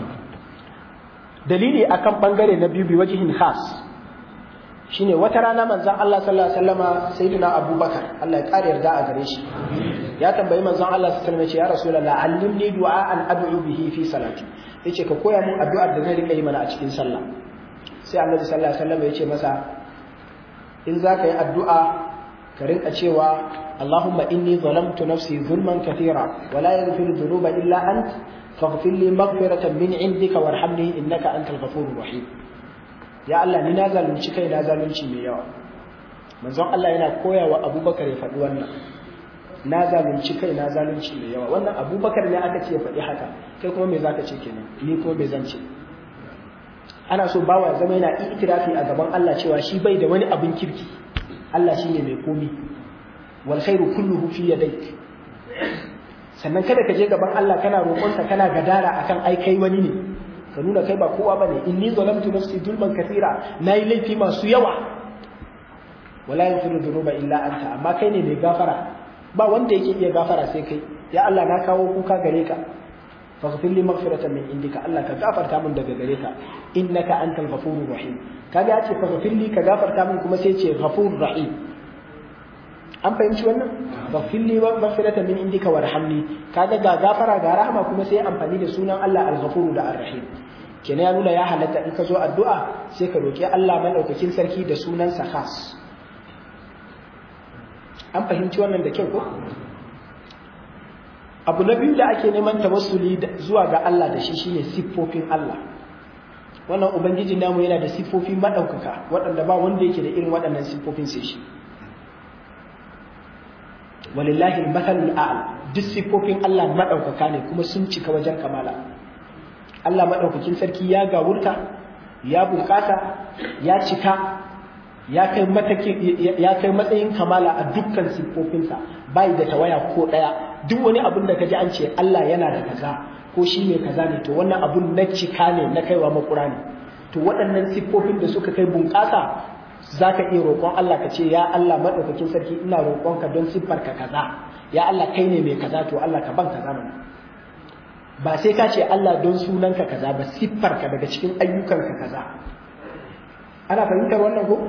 dalili akan bangare na biyu bi wajihin khas shine wata rana manzon Allah sallallahu alaihi wasallama sayyidina Abubakar Allah ya kare yarda a gare shi ya tambayi manzon Allah sallallahu alaihi wasallam ya rasulullah allimni du'aan ad'u bihi fi salati yace ka koya mun addu'ar da zan rika yi mana a cikin sallah sai Annabi sallallahu alaihi wasallam yace masa in zaka yi addu'a ka rinka cewa Allahumma inni zalamtu nafsi zulman kathira wa la yaghfiru dhunuba illa ant faghfir li maghfiratan min 'indika warhamni innaka antal ghafurur rahim ya Allah ni na zalunci kai na zalunci mai yawa manzon Allah yana koya wa Abubakar ya faɗi wannan na zalunci kai na zalunci mai yawa wannan Abubakar ne aka ce ya faɗi haka kai kuma me zaka ce kenan ni kuma me zan ce ana so bawa zama yana itirafi a gaban Allah cewa shi bai da wani abin kirki Allah shine mai komi wal khairu kulluhu fi yadayk sannan kada ka je gaban Allah kana roƙonsa kana gadara akan ai kai wani ne ka nuna kai ba kowa bane inni zalamtu nafsi zulman kathira nayi laifi masu yawa wala yaghfiru dhunuba illa anta amma kai ne mai gafara ba wanda yake iya gafara sai kai ya Allah na kawo kuka gare ka faghfir li maghfiratan min indika Allah ka gafarta min daga gare ka innaka antal ghafurur rahim kaga ya ce faghfir li ka gafarta min kuma sai ce ghafurur rahim an fahimci wannan faghfir li maghfiratan min indika warhamni kaga ga gafara ga rahama kuma sai amfani da sunan Allah al-ghafur da ar-rahim kenan ya nuna ya halatta in ka zo addu'a sai ka roki Allah madaukakin sarki da sunansa khas an fahimci wannan da kyau ko abu na biyu da ake neman tawassuli zuwa ga Allah da shi shine siffofin Allah wannan ubangiji namu yana da siffofi madaukaka waɗanda ba wanda yake da irin waɗannan siffofin sai shi walillahi al-mathalul a'la duk siffofin Allah madaukaka ne kuma sun cika wajen kamala Allah madaukakin sarki ya gawurta ya bukata ya cika ya kai ya kai matsayin kamala a dukkan siffofinsa bai da tawaya ko daya duk wani abun da kaji an ce Allah yana da kaza ko shi ne kaza ne to wannan abun na cika ne na kaiwa makura ne to waɗannan siffofin da suka kai bunƙasa za ka iya roƙon Allah ka ce ya Allah maɗaukakin sarki ina roƙonka don siffarka kaza ya Allah kai ne mai kaza to Allah ka ban kaza mana ba sai ka ce Allah don sunanka kaza ba siffarka daga cikin ayyukanka kaza ana fahimtar wannan ko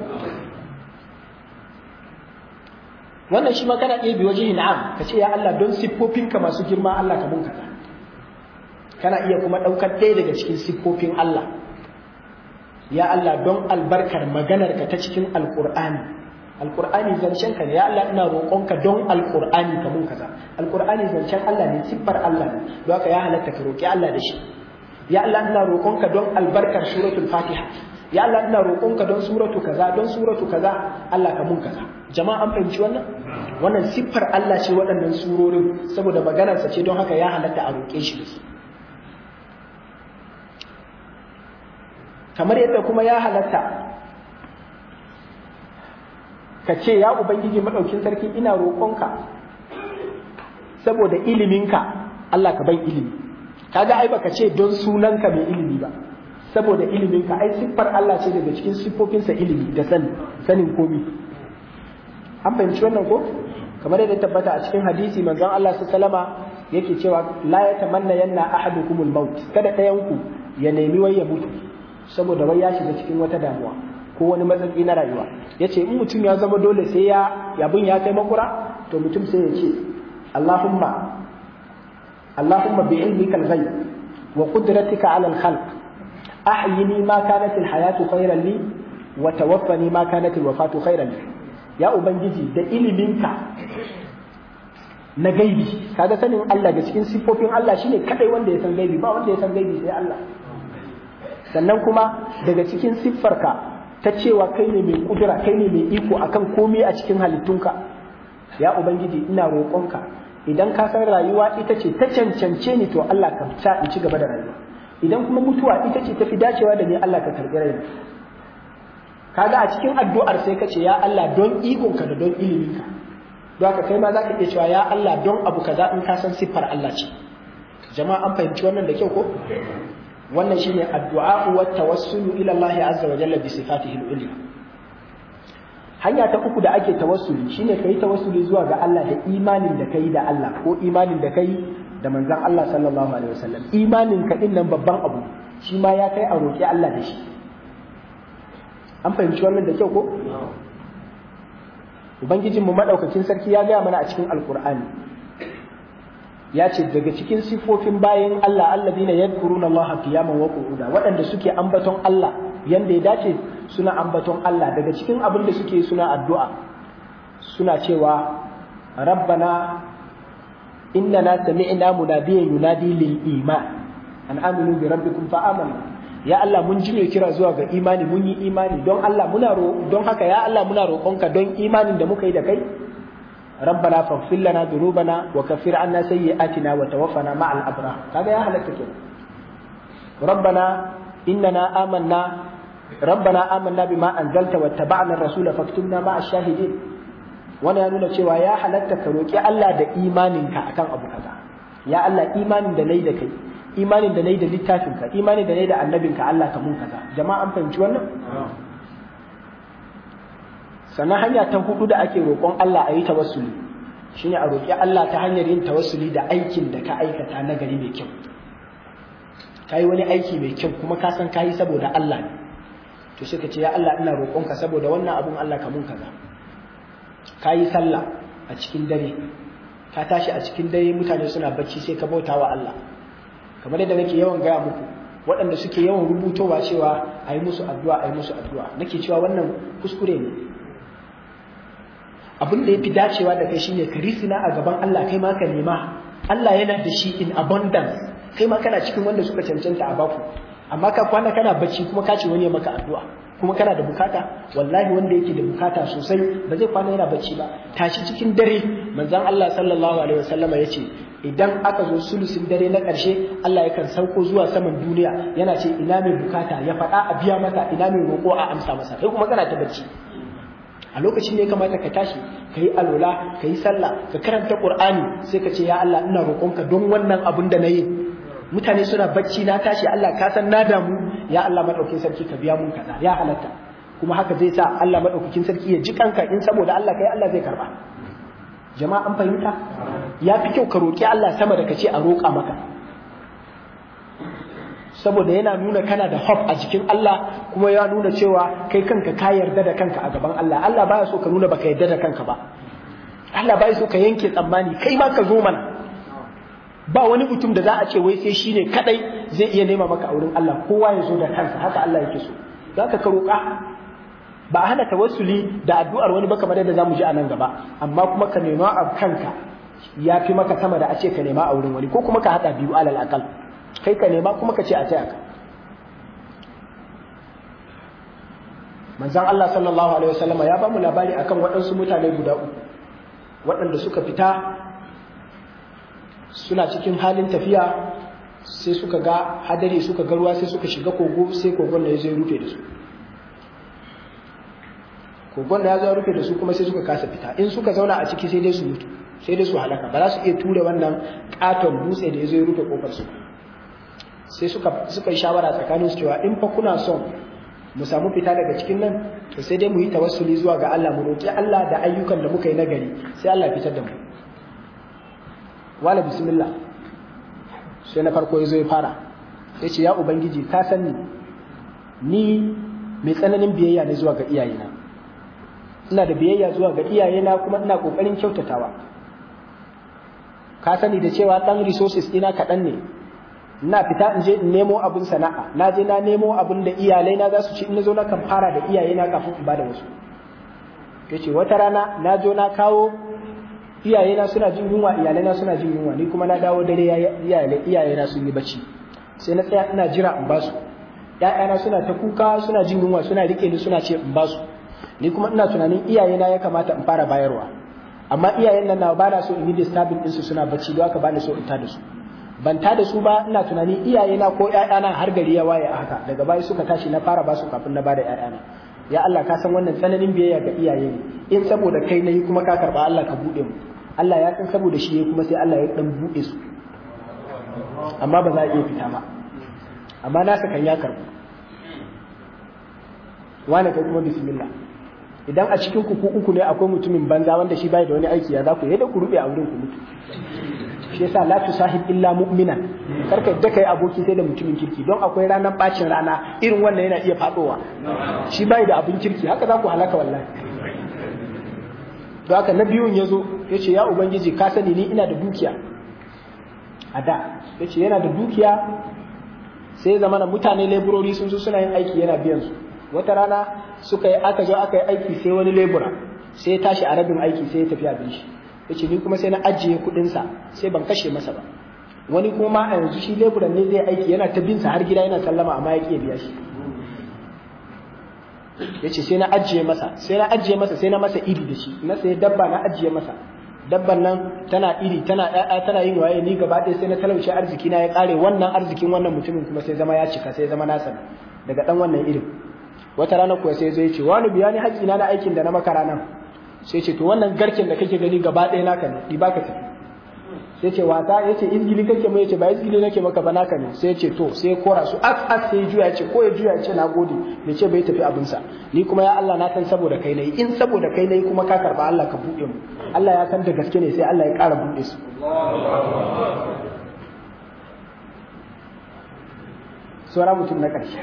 wannan shi ma kana iya bi waje na'am ka ce ya Allah don siffofinka masu girma Allah ka mun kaza kana iya kuma ɗaukar ɗaya daga cikin siffofin Allah ya Allah don albarkar maganarka ta cikin alƙur'ani alƙur'ani zancen ka ne ya Allah ina roƙonka don alƙur'ani ka mun kaza alƙur'ani zancen Allah ne siffar Allah ne don haka ya halatta ka roƙi Allah da shi ya Allah ina roƙonka don albarkar suratul fatiha ya Allah ina roƙonka don suratu kaza don suratu kaza Allah ka mun kaza jama'a an fahimci wannan wannan siffar Allah ce waɗannan surorin saboda maganarsa ce don haka ya halatta a roƙe shi da su kamar yadda kuma ya halatta ka ce ya ubangiji maɗaukin sarki ina roƙonka saboda iliminka Allah ka bai ilimi kaga ai baka ce don sunanka mai ilimi ba saboda iliminka ai siffar Allah ce daga cikin siffofinsa ilimi da sani sanin komi an fahimci wannan ko kamar yadda tabbata a cikin hadisi manzon Allah sallama yake cewa la yatamanna yanna ahadukumul maut kada ɗayan ku ya nemi wai ya mutu saboda wai ya shiga cikin wata damuwa ko wani matsatsi na rayuwa ya ce in mutum ya zama dole sai ya yabin ya kai makura to mutum sai ya ce Allahumma Allahumma bi ilmika al-ghaib wa qudratika ala al-khalq ahyini ma kanat al-hayatu khayran li wa tawaffani ma kanat al-wafatu khayran li ya ubangiji da iliminka na gaibi kaga sanin Allah da cikin sifofin Allah shine kadai wanda ya san gaibi ba wanda ya san gaibi sai Allah sannan kuma daga cikin siffarka ta cewa kai ne mai kudura kai ne mai iko akan komai a cikin halittunka ya ubangiji ina roƙonka idan ka san rayuwa ita ce ta cancance ni to Allah ka sa in ci gaba da rayuwa idan kuma mutuwa ita ce tafi dacewa da ni Allah ka karɓi raina kaga a cikin addu'ar sai ka ce ya Allah don ikonka da don iliminka don haka kai ma za ka iya cewa ya Allah don abu kaza in ka san siffar Allah ce jama'a an fahimci wannan da kyau ko wannan shine addu'a wa tawassulu ila Allah azza wa jalla bi sifatihi al-ulya hanya ta uku da ake tawassuli shine kai tawassuli zuwa ga Allah da imanin da kai da Allah ko imanin da kai da manzon Allah sallallahu alaihi wasallam imanin ka din nan babban abu shi ma ya kai a roki Allah da shi an fahimci wannan da kyau ko ubangijinmu madaukakin sarki ya gaya mana a cikin alkur'ani ya ce daga cikin siffofin bayan Allah alladina yadhkuruna Allah qiyaman wa qu'uda waɗanda suke ambaton Allah yanda ya dace suna ambaton Allah daga cikin abin da suke suna addu'a suna cewa rabbana innana sami'na munadiyan yunadi lil iman an aminu bi rabbikum fa amanna ya Allah mun ji mai kira zuwa ga imani mun yi imani don Allah muna don haka ya Allah muna roƙonka don imanin da muka yi da kai ربنا فاغفر لنا ذنوبنا وكفر عنا سيئاتنا وتوفنا مع الابرار هذا يا هلك كده ربنا اننا آمنا ربنا آمنا بما انزلت واتبعنا الرسول فاكتبنا مع الشاهدين wani ya nuna cewa ya halatta ka roƙi Allah da imaninka akan abu kaza ya Allah imanin da nayi da kai imanin da nayi da littafinka imanin da nayi da annabinka Allah ka mun kaza jama'a an fahimci wannan sannan hanya ta hudu da ake roƙon Allah a yi tawassuli shine a roƙi Allah ta hanyar yin tawassuli da aikin da ka aikata na gari mai kyau ka yi wani aiki mai kyau kuma ka san ka yi saboda Allah ne to sai ka ce ya Allah ina roƙonka saboda wannan abun Allah ka mun kaza ka yi sallah a cikin dare ka tashi a cikin dare mutane suna bacci sai ka bauta wa Allah kamar yadda nake yawan gaya muku waɗanda suke yawan rubutowa cewa a yi musu addu'a a yi musu addu'a nake cewa wannan kuskure ne abin da ya fi dacewa da kai shine ka risina a gaban Allah kai ma ka nema Allah yana da shi in abundance kai ma kana cikin wanda suka cancanta a baku amma ka kwana kana bacci kuma ka ce wani ya maka addu'a kuma kana da bukata wallahi wanda yake da bukata sosai ba zai kwana yana bacci ba tashi cikin dare manzon Allah sallallahu alaihi wasallama yace idan aka zo sulusin dare na ƙarshe Allah yakan sauko zuwa saman duniya yana ce ina mai bukata ya faɗa a biya masa ina mai roƙo a amsa masa kai kuma kana ta bacci a lokacin da ya kamata ka tashi ka yi alola ka yi sallah ka karanta qur'ani sai ka ce ya Allah ina roƙonka don wannan abin da na yi mutane suna bacci na tashi Allah ka san na damu ya Allah madaukakin sarki ka biya mun kaza ya halatta kuma haka zai sa Allah madaukakin sarki ya ji kanka in saboda Allah kai Allah zai karba jama'a an fahimta ya fi kyau ka roƙi Allah sama da ka ce a roƙa maka saboda yana nuna kana da hope a jikin Allah kuma ya nuna cewa kai kanka ka yarda da kanka a gaban Allah Allah baya so ka nuna baka yarda da kanka ba Allah baya so ka yanke tsammani kai ma ka zo mana ba wani mutum da za a ce wai sai shine kadai zai iya nema maka a wurin Allah kowa ya zo da kansa haka Allah yake so zaka ka roƙa ba a hana tawassuli da addu'ar wani ba kamar yadda zamu ji a nan gaba amma kuma ka nema a kanka ya fi maka sama da a ce ka nema a wurin wani ko kuma ka hada biyu alal aqal kai ka nema kuma ka ce a taya ka manzon Allah sallallahu alaihi wasallam ya ba mu labari akan waɗansu mutane guda uku waɗanda suka fita suna cikin halin tafiya sai suka ga hadari suka ga ruwa sai suka shiga kogo sai kogon da ya zo rufe da su kogon da ya zo rufe da su kuma sai suka kasa fita in suka zauna a ciki sai dai su mutu sai dai su halaka ba za su iya ture wannan katon dutse da ya zo rufe kofar su sai suka suka yi shawara tsakanin su cewa in fa kuna son mu samu fita daga cikin nan to sai dai mu yi tawassuli zuwa ga Allah mu roki Allah da ayyukan da muka yi nagari sai Allah ya fitar da mu wala bismillah sai na farko ya zo ya fara sai ce ya ubangiji ka san ni ni mai tsananin biyayya ne zuwa ga iyayena ina da biyayya zuwa ga iyayena kuma ina kokarin kyautatawa ka sani da cewa dan resources ina kaɗan ne ina fita in je in nemo abin sana'a na je na nemo abin da iyalai na za su ci in zo na kan fara da iyayena kafin in bada wasu yace wata rana na jo na kawo iyayena suna jin yunwa iyalaina suna jin yunwa ni kuma na dawo dare iyayena sun yi bacci sai na tsaya ina jira in basu ƴaƴana suna ta kuka suna jin yunwa suna rike ni suna ce in basu ni kuma ina tunanin iyayena ya kamata in fara bayarwa amma iyayen nan na ba na so in yi disturbing ɗinsu suna bacci don haka ba ni so in tada su ban tada su ba ina tunanin iyayena ko ƴaƴana har gari ya waye a haka daga baya suka tashi na fara basu kafin na bada ƴaƴana ya Allah ka san wannan tsananin biyayya ga iyaye ne in saboda kai nayi kuma ka karba Allah ka bude mu Allah ya san saboda shi kuma sai Allah ya dan bude su amma ba za a iya fita ba amma nasa kan ya karbu wani kai kuma bismillah idan a cikin ku uku ne akwai mutumin banza wanda shi bai da wani aiki ya za ku yadda ku rube a wurin ku mutu shi yasa la tusahib illa mu'minan karka yadda kai aboki sai da mutumin kirki don akwai ranar bacin rana irin wannan yana iya fadowa shi bai da abin kirki haka za ku halaka wallahi don haka na biyun ya zo ya ce ya ubangiji ka sani ni ina da dukiya a da ya ce yana da dukiya sai zama na mutane leburori sun zo suna yin aiki yana biyan su wata rana suka yi aka zo aka yi aiki sai wani lebura sai ya tashi a rabin aiki sai ya tafi abin shi ya ce ni kuma sai na ajiye kuɗinsa sai ban kashe masa ba wani kuma a yanzu shi leburan ne zai aiki yana ta binsa har gida yana sallama amma ya ƙi biya shi ya ce sai na ajiye masa sai na ajiye masa sai na masa iri da shi na sai dabba na ajiye masa dabban nan tana iri tana ɗaya tana yin waye ni gaba ɗaya sai na talauce arziki na ya ƙare wannan arzikin wannan mutumin kuma sai zama ya cika sai zama nasa daga ɗan wannan irin wata rana kuwa sai zai ce wani biya ni haƙƙi na na aikin da na maka ranan sai ce to wannan garken da kake gani gaba ɗaya naka ne ɗi baka tafi sai ce wata ya ce izgili kake mai ce ba izgili nake maka ba naka ne sai ce to sai kora su as as sai juya ce ko ya juya ce na gode bai ce bai tafi abinsa ni kuma ya Allah na san saboda kai nayi in saboda kai nayi kuma ka karba Allah ka buɗe mu Allah ya san da gaske ne sai Allah ya ƙara buɗe su saura mutum na ƙarshe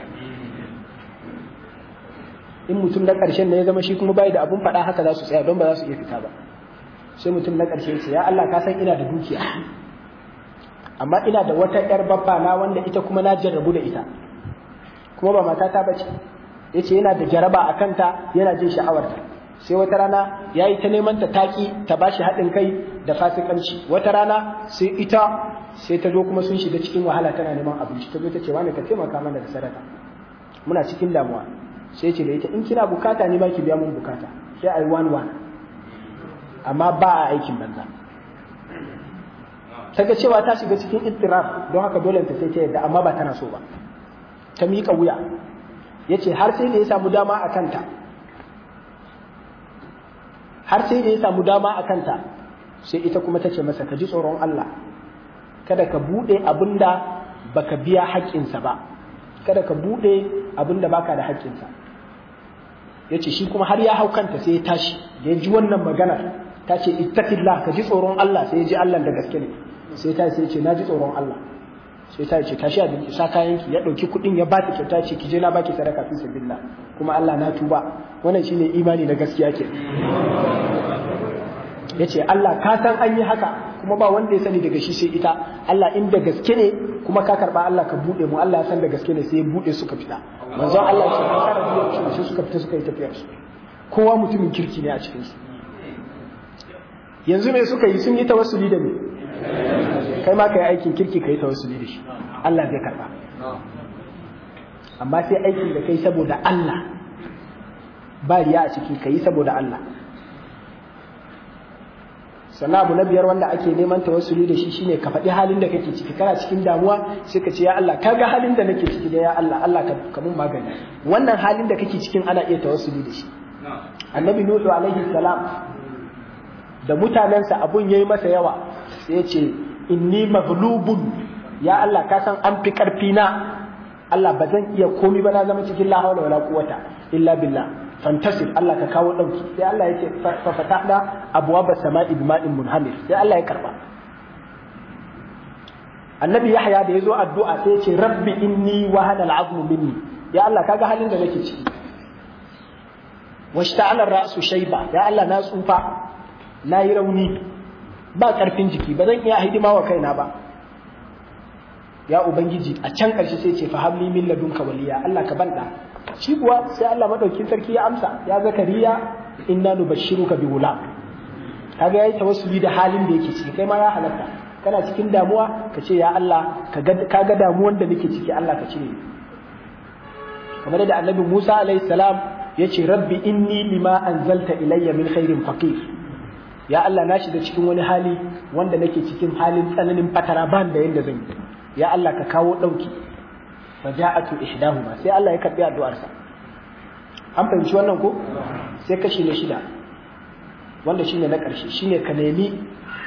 in mutum na ƙarshen ne ya zama shi kuma bai da abun faɗa haka za su tsaya don ba za su iya fita ba sai mutum na ƙarshe ce ya Allah ka san ina da dukiya amma ina da wata ƴar babba na wanda ita kuma na jarrabu da ita kuma ba matata bace yace yana da jaraba a kanta yana jin sha'awarta sai wata rana yayi ta neman ta taki ta bashi haɗin kai da fasikanci wata rana sai ita sai ta zo kuma sun shiga cikin wahala tana neman abinci ta zo ta ce wani ka taimaka mana da sadaka muna cikin damuwa sai ce da ita in kina bukata ne ba ki biya mun bukata sai ai one one amma ba a aikin banza ta ga cewa ta shiga cikin ittiraf don haka dole ta sai ta yadda amma ba tana so ba ta miƙa wuya ya ce har sai da ya samu dama a kanta har sai da ya samu dama a kanta sai ita kuma ta ce masa ka ji tsoron Allah kada ka buɗe abin da baka biya haƙƙinsa ba kada ka buɗe abin da baka da haƙƙinsa ya ce shi kuma har ya hau kanta sai ya tashi da ya ji wannan maganar ta ce ittaqillah ka ji tsoron Allah sai ya ji Allah da gaske ne sai ta sai ce na ji tsoron Allah sai ta ce tashi abinci sa kayan ki ya dauki kudin ya bata kyauta ce ki je na baki sadaka fi sabilillah kuma Allah na tuba wannan shine imani na gaskiya ke yace Allah ka san an yi haka kuma ba wanda ya sani daga shi sai ita Allah in da gaske ne kuma ka karba Allah ka bude mu Allah ya san da gaske ne sai ya bude suka fita manzon Allah ya ce ka kara biyar su suka fita suka yi tafiyar su kowa mutumin kirki ne a cikin su yanzu me suka yi sun yi tawassuli da me kai ma kai aikin kirki kai tawassuli da shi Allah zai karba amma sai aikin da kai saboda Allah ba riya a ciki kai saboda Allah sannan abu na biyar wanda ake neman tawassuli da shi shine ka faɗi halin da kake ciki kana cikin damuwa sai ka ce ya Allah kaga halin da nake ciki da ya Allah Allah ka mun magani wannan halin da kake cikin ana iya tawassuli da shi annabi nuhu alaihi salam da mutanensa abun yayi masa yawa sai ya ce inni maghlubun ya Allah ka san an fi karfi na Allah ba zan iya komi ba na zama cikin la hawla wala quwwata illa billah fantasir Allah ka kawo dauki sai Allah ya ce fa fatahna abwaba sama'i bima'in munhamir sai Allah ya karba annabi yahya da yazo addu'a sai ya ce rabbi inni wahana al'azmu minni ya Allah kaga halin da nake ciki washta'ala ra'su shayba ya Allah na tsufa na yi rauni ba ƙarfin jiki ba zan iya hidima wa kaina ba ya ubangiji a can ƙarshe sai ce fahamli min ladunka waliya Allah ka banda shi kuwa sai Allah madaukin sarki ya amsa ya zakariya inna nubashshiruka bi gulam kaga yayi tawassuli da halin da yake ciki kai ma ya halatta kana cikin damuwa ka ce ya Allah ka ga damuwan da nake ciki Allah ka cire kamar da annabi Musa alaihi salam yace rabbi inni lima anzalta ilayya min khairin faqir ya Allah na shiga cikin wani hali wanda nake cikin halin tsananin fatara ban da yanda zan yi ya Allah ka kawo dauki fa ja'atu ihdahuma sai Allah ya karbi addu'arsa an fahimci wannan ko sai kashi na shida wanda shine na ƙarshe shine ka nemi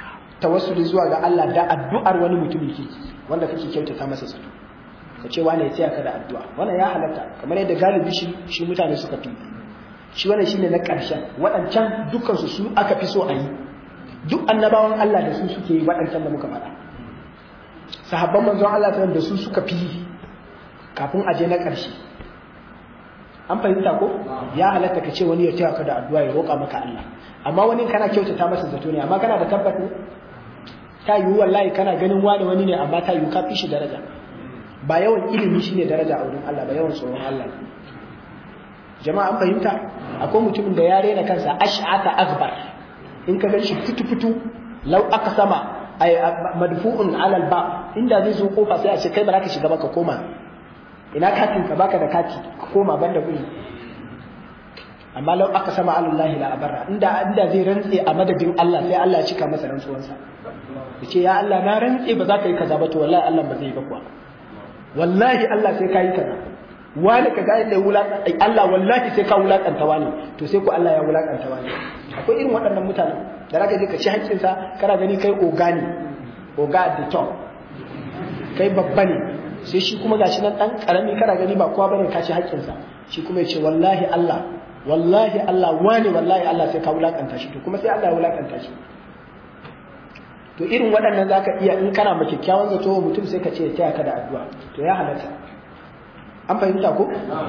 tawassuli zuwa ga Allah da addu'ar wani mutumin kirki wanda kake kyautata masa zato ka ce wani ya tsaya ka da addu'a wannan ya halatta kamar yadda galibi shi shi mutane suka fi shi wannan shine na ƙarshen waɗancan dukkan su su aka fi so a yi duk annabawan Allah da su suke yi waɗancan da muka faɗa sahabban manzon Allah da su suka fi kafin a je na ƙarshe an fahimta ko ya halatta ka ce wani ya taya ka da addu'a ya roƙa maka Allah amma wani kana kyautata masa zato ne amma kana da tabbata ta yiwu wallahi kana ganin wani wani ne amma ta yiwu ka fi shi daraja ba yawan ilimi shine daraja a wurin Allah ba yawan tsoron Allah jama'a an fahimta akwai mutumin da ya rena kansa ash'ata akbar in ka ganshi fitu fitu lau aka sama ay madfu'un ala alba inda zai zo kofa sai a ce kai ba za ka shiga ba ka koma ina katin ka baka da kati ka koma banda kuɗi amma lau aka sama alallahi la abarra inda inda zai rantse a madadin Allah sai Allah ya cika masa rantsuwansa yace ya Allah na rantse ba za ka yi kaza ba to wallahi Allah ba zai yi ba kuwa wallahi Allah sai ka yi kaza wani ka ga yadda wulaƙanta Allah wallahi sai ka wulaƙanta wani to sai ku Allah ya wulaƙanta wani akwai irin waɗannan mutanen da zaka je ka ci haƙƙinsa kana gani kai oga ne oga at the top kai babba ne sai shi kuma gashi nan dan karami kana gani ba kowa bane ka ci haƙƙinsa shi kuma ya ce wallahi Allah wallahi Allah wani wallahi Allah sai ka wulakanta shi to kuma sai Allah ya wulakanta shi to irin waɗannan zaka iya in kana ma kyakkyawan zato mutum sai ka ce taya ka da addu'a to ya halatta an fahimta ko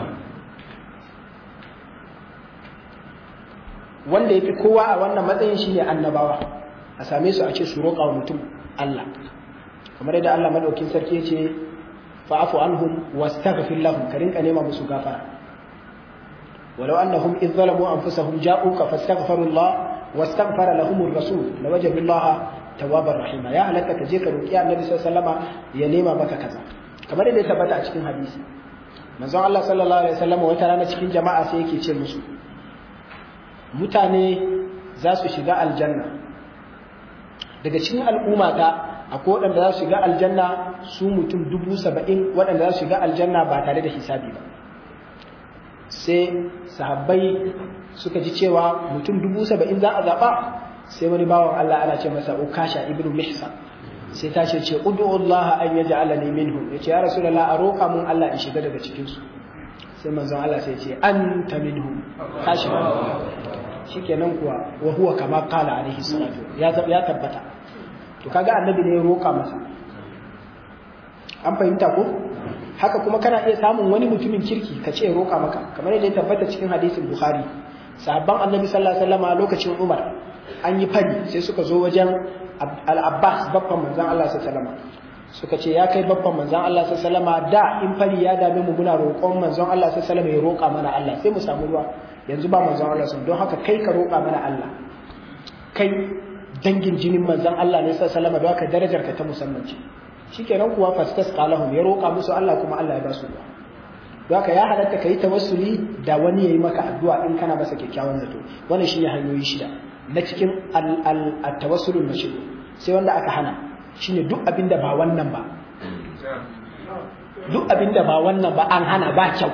wanda yafi kowa a wannan matsayin shine annabawa a same su a ce su roƙa wa mutum Allah kamar yadda Allah madaukin sarki ya ce fa'afu anhum wastaghfir lahum ka rinka nema musu gafara ولو أنهم إذ ظلموا أنفسهم جاءوك فاستغفروا الله واستغفر لهم الرسول لوجدوا الله توابا رحيما يا هلك كجيك روكيا النبي صلى الله عليه وسلم ينيما بك كذا كما da ya tabbata a cikin hadisi manzon Allah sallallahu alaihi wasallam wata rana cikin jama'a sai yake ce musu mutane za su shiga aljanna daga cikin al'ummata akwai waɗanda za su shiga aljanna su mutum dubu saba'in waɗanda za su shiga aljanna ba tare da hisabi ba sai sahabbai suka ji cewa mutum dubu saba'in za a zaɓa sai wani bawan Allah ana ce masa ukasha ibnu mihsan sai ta ce ce ud'u Allah an yaj'alani minhum yace ya rasulullah a roƙa mun Allah in shiga daga cikin su sai manzon Allah sai ce anta minhum ka shiga shikenan kuwa wa huwa kama qala alaihi salatu ya ya tabbata to kaga annabi ne ya roƙa masa an fahimta ko haka kuma kana iya samun wani mutumin kirki ka ce roƙa maka kamar yadda ya tabbata cikin hadisin bukhari sahabban annabi sallallahu alaihi wasallam lokacin umar an yi fari sai suka zo wajen al-abbas babban manzon Allah sallallahu alaihi wasallam suka ce ya kai babban manzon Allah sallallahu alaihi wasallam da in fari ya dame mu muna roƙon manzon Allah sallallahu alaihi wasallam ya roƙa mana Allah sai mu samu ruwa yanzu ba manzon Allah sallallahu don haka kai ka roƙa mana Allah kai dangin jinin manzon Allah ne sallallahu alaihi wasallam don haka darajar ka ta musamman ce shikenan kuwa fastas qalahum ya roƙa musu Allah kuma Allah ya ba su ruwa don haka ya halatta kai tawassuli da wani yayi maka addu'a in kana masa kyakkyawan zato wannan shine hanyoyi shida na cikin al-tawassul mashru sai wanda aka hana shine duk abin da ba wannan ba duk abin da ba wannan ba an hana ba kyau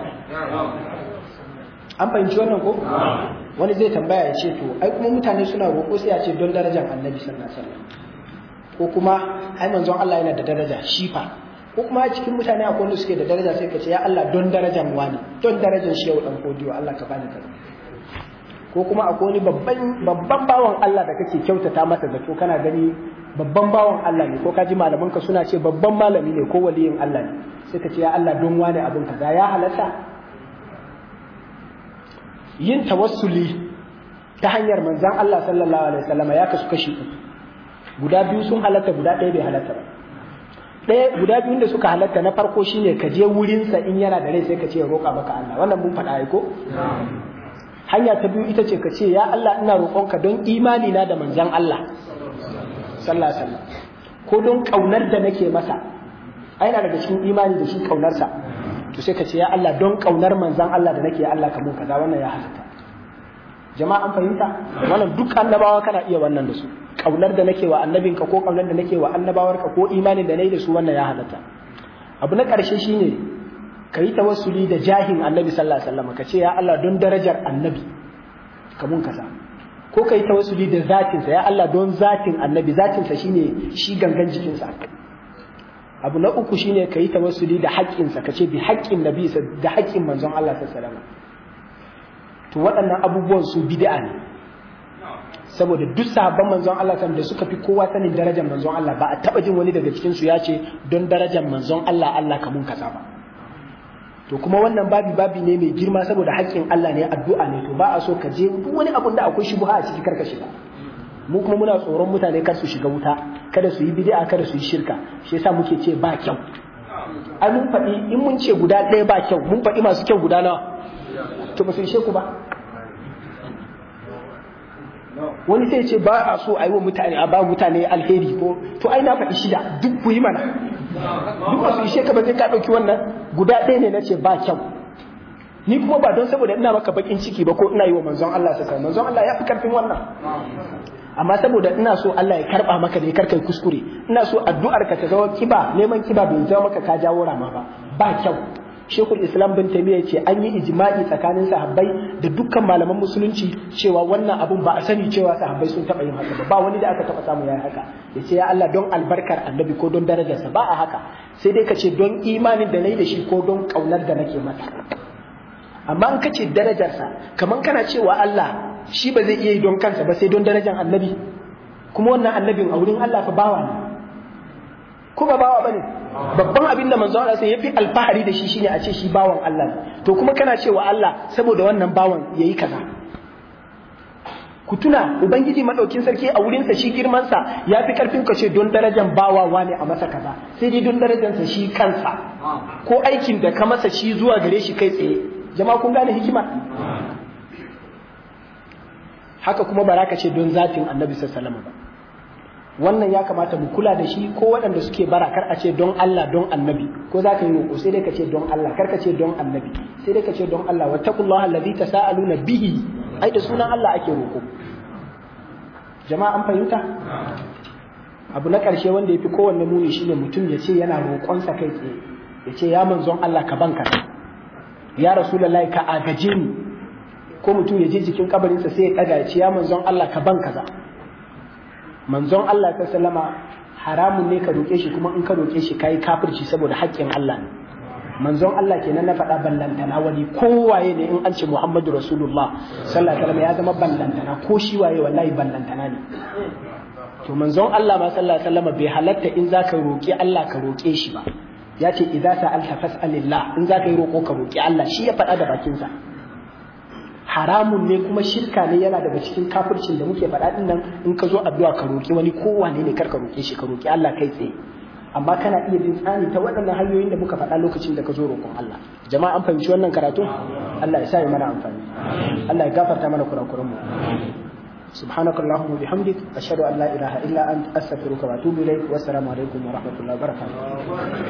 an fahimci wannan ko wani zai tambaya ya ce to ai kuma mutane suna roƙo sai ya ce don darajar annabi sallallahu alaihi wasallam ko kuma ai manzon Allah yana da daraja shifa ko kuma cikin mutane akwai wanda suke da daraja sai ka ce ya Allah don darajar wani don darajar shi yau dan kodiyo Allah ka bani kaza ko kuma akwai wani babban babban bawan Allah da kake kyautata masa zato kana gani babban bawan Allah ne ko ka ji malaman ka suna ce babban malami ne ko waliyin Allah ne sai ka ce ya Allah don wani abin kaza ya halatta yin tawassuli ta hanyar manzon Allah sallallahu alaihi wasallam ya kasu kashi uku guda biyu sun halatta guda ɗaya bai halatta ba ɗaya guda biyun da suka halatta na farko shine ka je wurinsa in yana da rai sai ka ce ya roƙa maka Allah wannan mun faɗa ko hanya ta biyu ita ce ka ce ya Allah ina roƙonka don imani na da manzon Allah sallallahu alaihi wasallam ko don kaunar da nake masa ai na daga cikin imani da shi kaunarsa to sai ka ce ya Allah don kaunar manzon Allah da nake Allah ka mun kaza wannan ya halatta jama'a an fahimta wannan duk annabawa kana iya wannan da su kaunar da nake wa annabinka ko kaunar da nake wa annabawarka ko imanin da nayi da su wannan ya halatta abu na ƙarshe shine ka yi tawassuli da jahin annabi sallallahu alaihi wasallam ka ce ya Allah don darajar annabi ka mun kaza ko kai tawassuli da zatin sa ya Allah don zatin annabi zatin sa shine shi gangan jikin sa abu na uku shine kai tawassuli da haƙƙin sa kace bi haƙƙin nabi da haƙƙin manzon Allah sallallahu alaihi wasallam to waɗannan abubuwan su bid'a ne saboda duk sahabban manzon Allah kan da suka fi kowa sanin darajar manzon Allah ba a taba jin wani daga cikin su ya ce don darajar manzon Allah Allah ka mun kaza ba to kuma wannan babi babi ne mai girma saboda haƙƙin Allah ne addu'a ne to ba a so ka je duk wani abun da akwai shubha a ciki karka shiga mu kuma muna tsoron mutane kar su shiga wuta kada su yi bid'a kada su yi shirka shi yasa muke ce ba kyau ai mun faɗi in mun ce guda ɗaya ba kyau mun faɗi masu kyau guda nawa to ba su ishe ku ba wani sai ce ba a so a yi wa mutane a ba mutane alheri ko to ai na faɗi shida duk ku yi mana duk ba su ishe ka ba sai ka ɗauki wannan guda ɗaya ne na ce ba kyau ni kuma ba don saboda ina maka bakin ciki ba ko ina yi wa manzon Allah sa manzon Allah ya fi karfin wannan amma saboda ina so Allah ya karba maka ne karkai kuskure ina so addu'ar ka ta zama kiba neman kiba bai zama maka ka jawo rama ba ba kyau Shekul Islam bin Taymiyyah ce an yi ijma'i tsakanin sahabbai da dukkan malaman musulunci cewa wannan abun ba a sani cewa sahabbai sun taɓa yin haka ba ba wani da aka taɓa samu yayi haka ya ce ya Allah don albarkar annabi ko don darajarsa ba a haka sai dai ka ce don imanin da nayi da shi ko don kaunar da nake masa amma in ka ce darajarsa kamar kana cewa Allah shi ba zai iya yi don kansa ba sai don darajar annabi kuma wannan annabin a wurin Allah fa bawa ne ko ba bawa bane babban abin da manzo Allah sai yafi alfahari da shi shine a ce shi bawan Allah ne to kuma kana cewa Allah saboda wannan bawan yayi kaza ku tuna ubangiji madaukin sarki a wurin sa shi girman sa yafi karfin ka ce don darajar bawa ne a masa kaza sai dai don darajar sa shi kansa ko aikin da ka masa shi zuwa gare shi kai tsaye jama'a kun gane hikima haka kuma ba ka ce don zatin annabi sallallahu alaihi wasallam ba wannan ya kamata mu kula da shi ko waɗanda suke bara kar a ce don Allah don annabi ko za ka yi roƙo sai dai ka ce don Allah kar ka ce don annabi sai dai ka ce don Allah wattaqullaha allazi tasaaluna bihi ai da sunan Allah ake roƙo jama'a an fahimta abu na ƙarshe wanda yafi kowanne muni shine mutum ya ce yana roƙonsa kai tsaye ya ce ya manzon Allah ka banka ya rasulullahi ka agaje ni ko mutum ya je jikin kabarinsa sai ya ɗaga ya ce ya manzon Allah ka ban kaza manzon Allah ta sallama haramun ne ka roƙe shi kuma in ka roƙe shi kayi kafirci saboda haƙƙin Allah ne manzon Allah kenan na faɗa ballantana wani kowaye ne in an ce Muhammadu Rasulullah sallallahu alaihi wasallam ya zama ballantana ko shi waye wallahi ballantana ne to manzon Allah ma sallallahu alaihi wasallam bai halatta in zaka roƙi Allah ka roƙe shi ba ya ce idza sa'alta fas'alillah in zaka yi roƙo ka roƙi Allah shi ya faɗa da bakinsa haramun ne kuma shirka ne yana daga cikin kafircin da muke faɗa din nan in ka zo addu'a ka roƙi wani kowane ne kar ka roƙe shi ka roƙi Allah kai tsaye amma kana iya bin tsani ta waɗannan hanyoyin da muka faɗa lokacin da ka zo roƙon Allah jama'a an fahimci wannan karatu Allah ya sa ya mana amfani Allah ya gafarta mana kurakuran mu سبحانك اللهم وبحمدك أشهد أن لا إله إلا أنت أستغفرك وأتوب إليك والسلام عليكم ورحمة الله وبركاته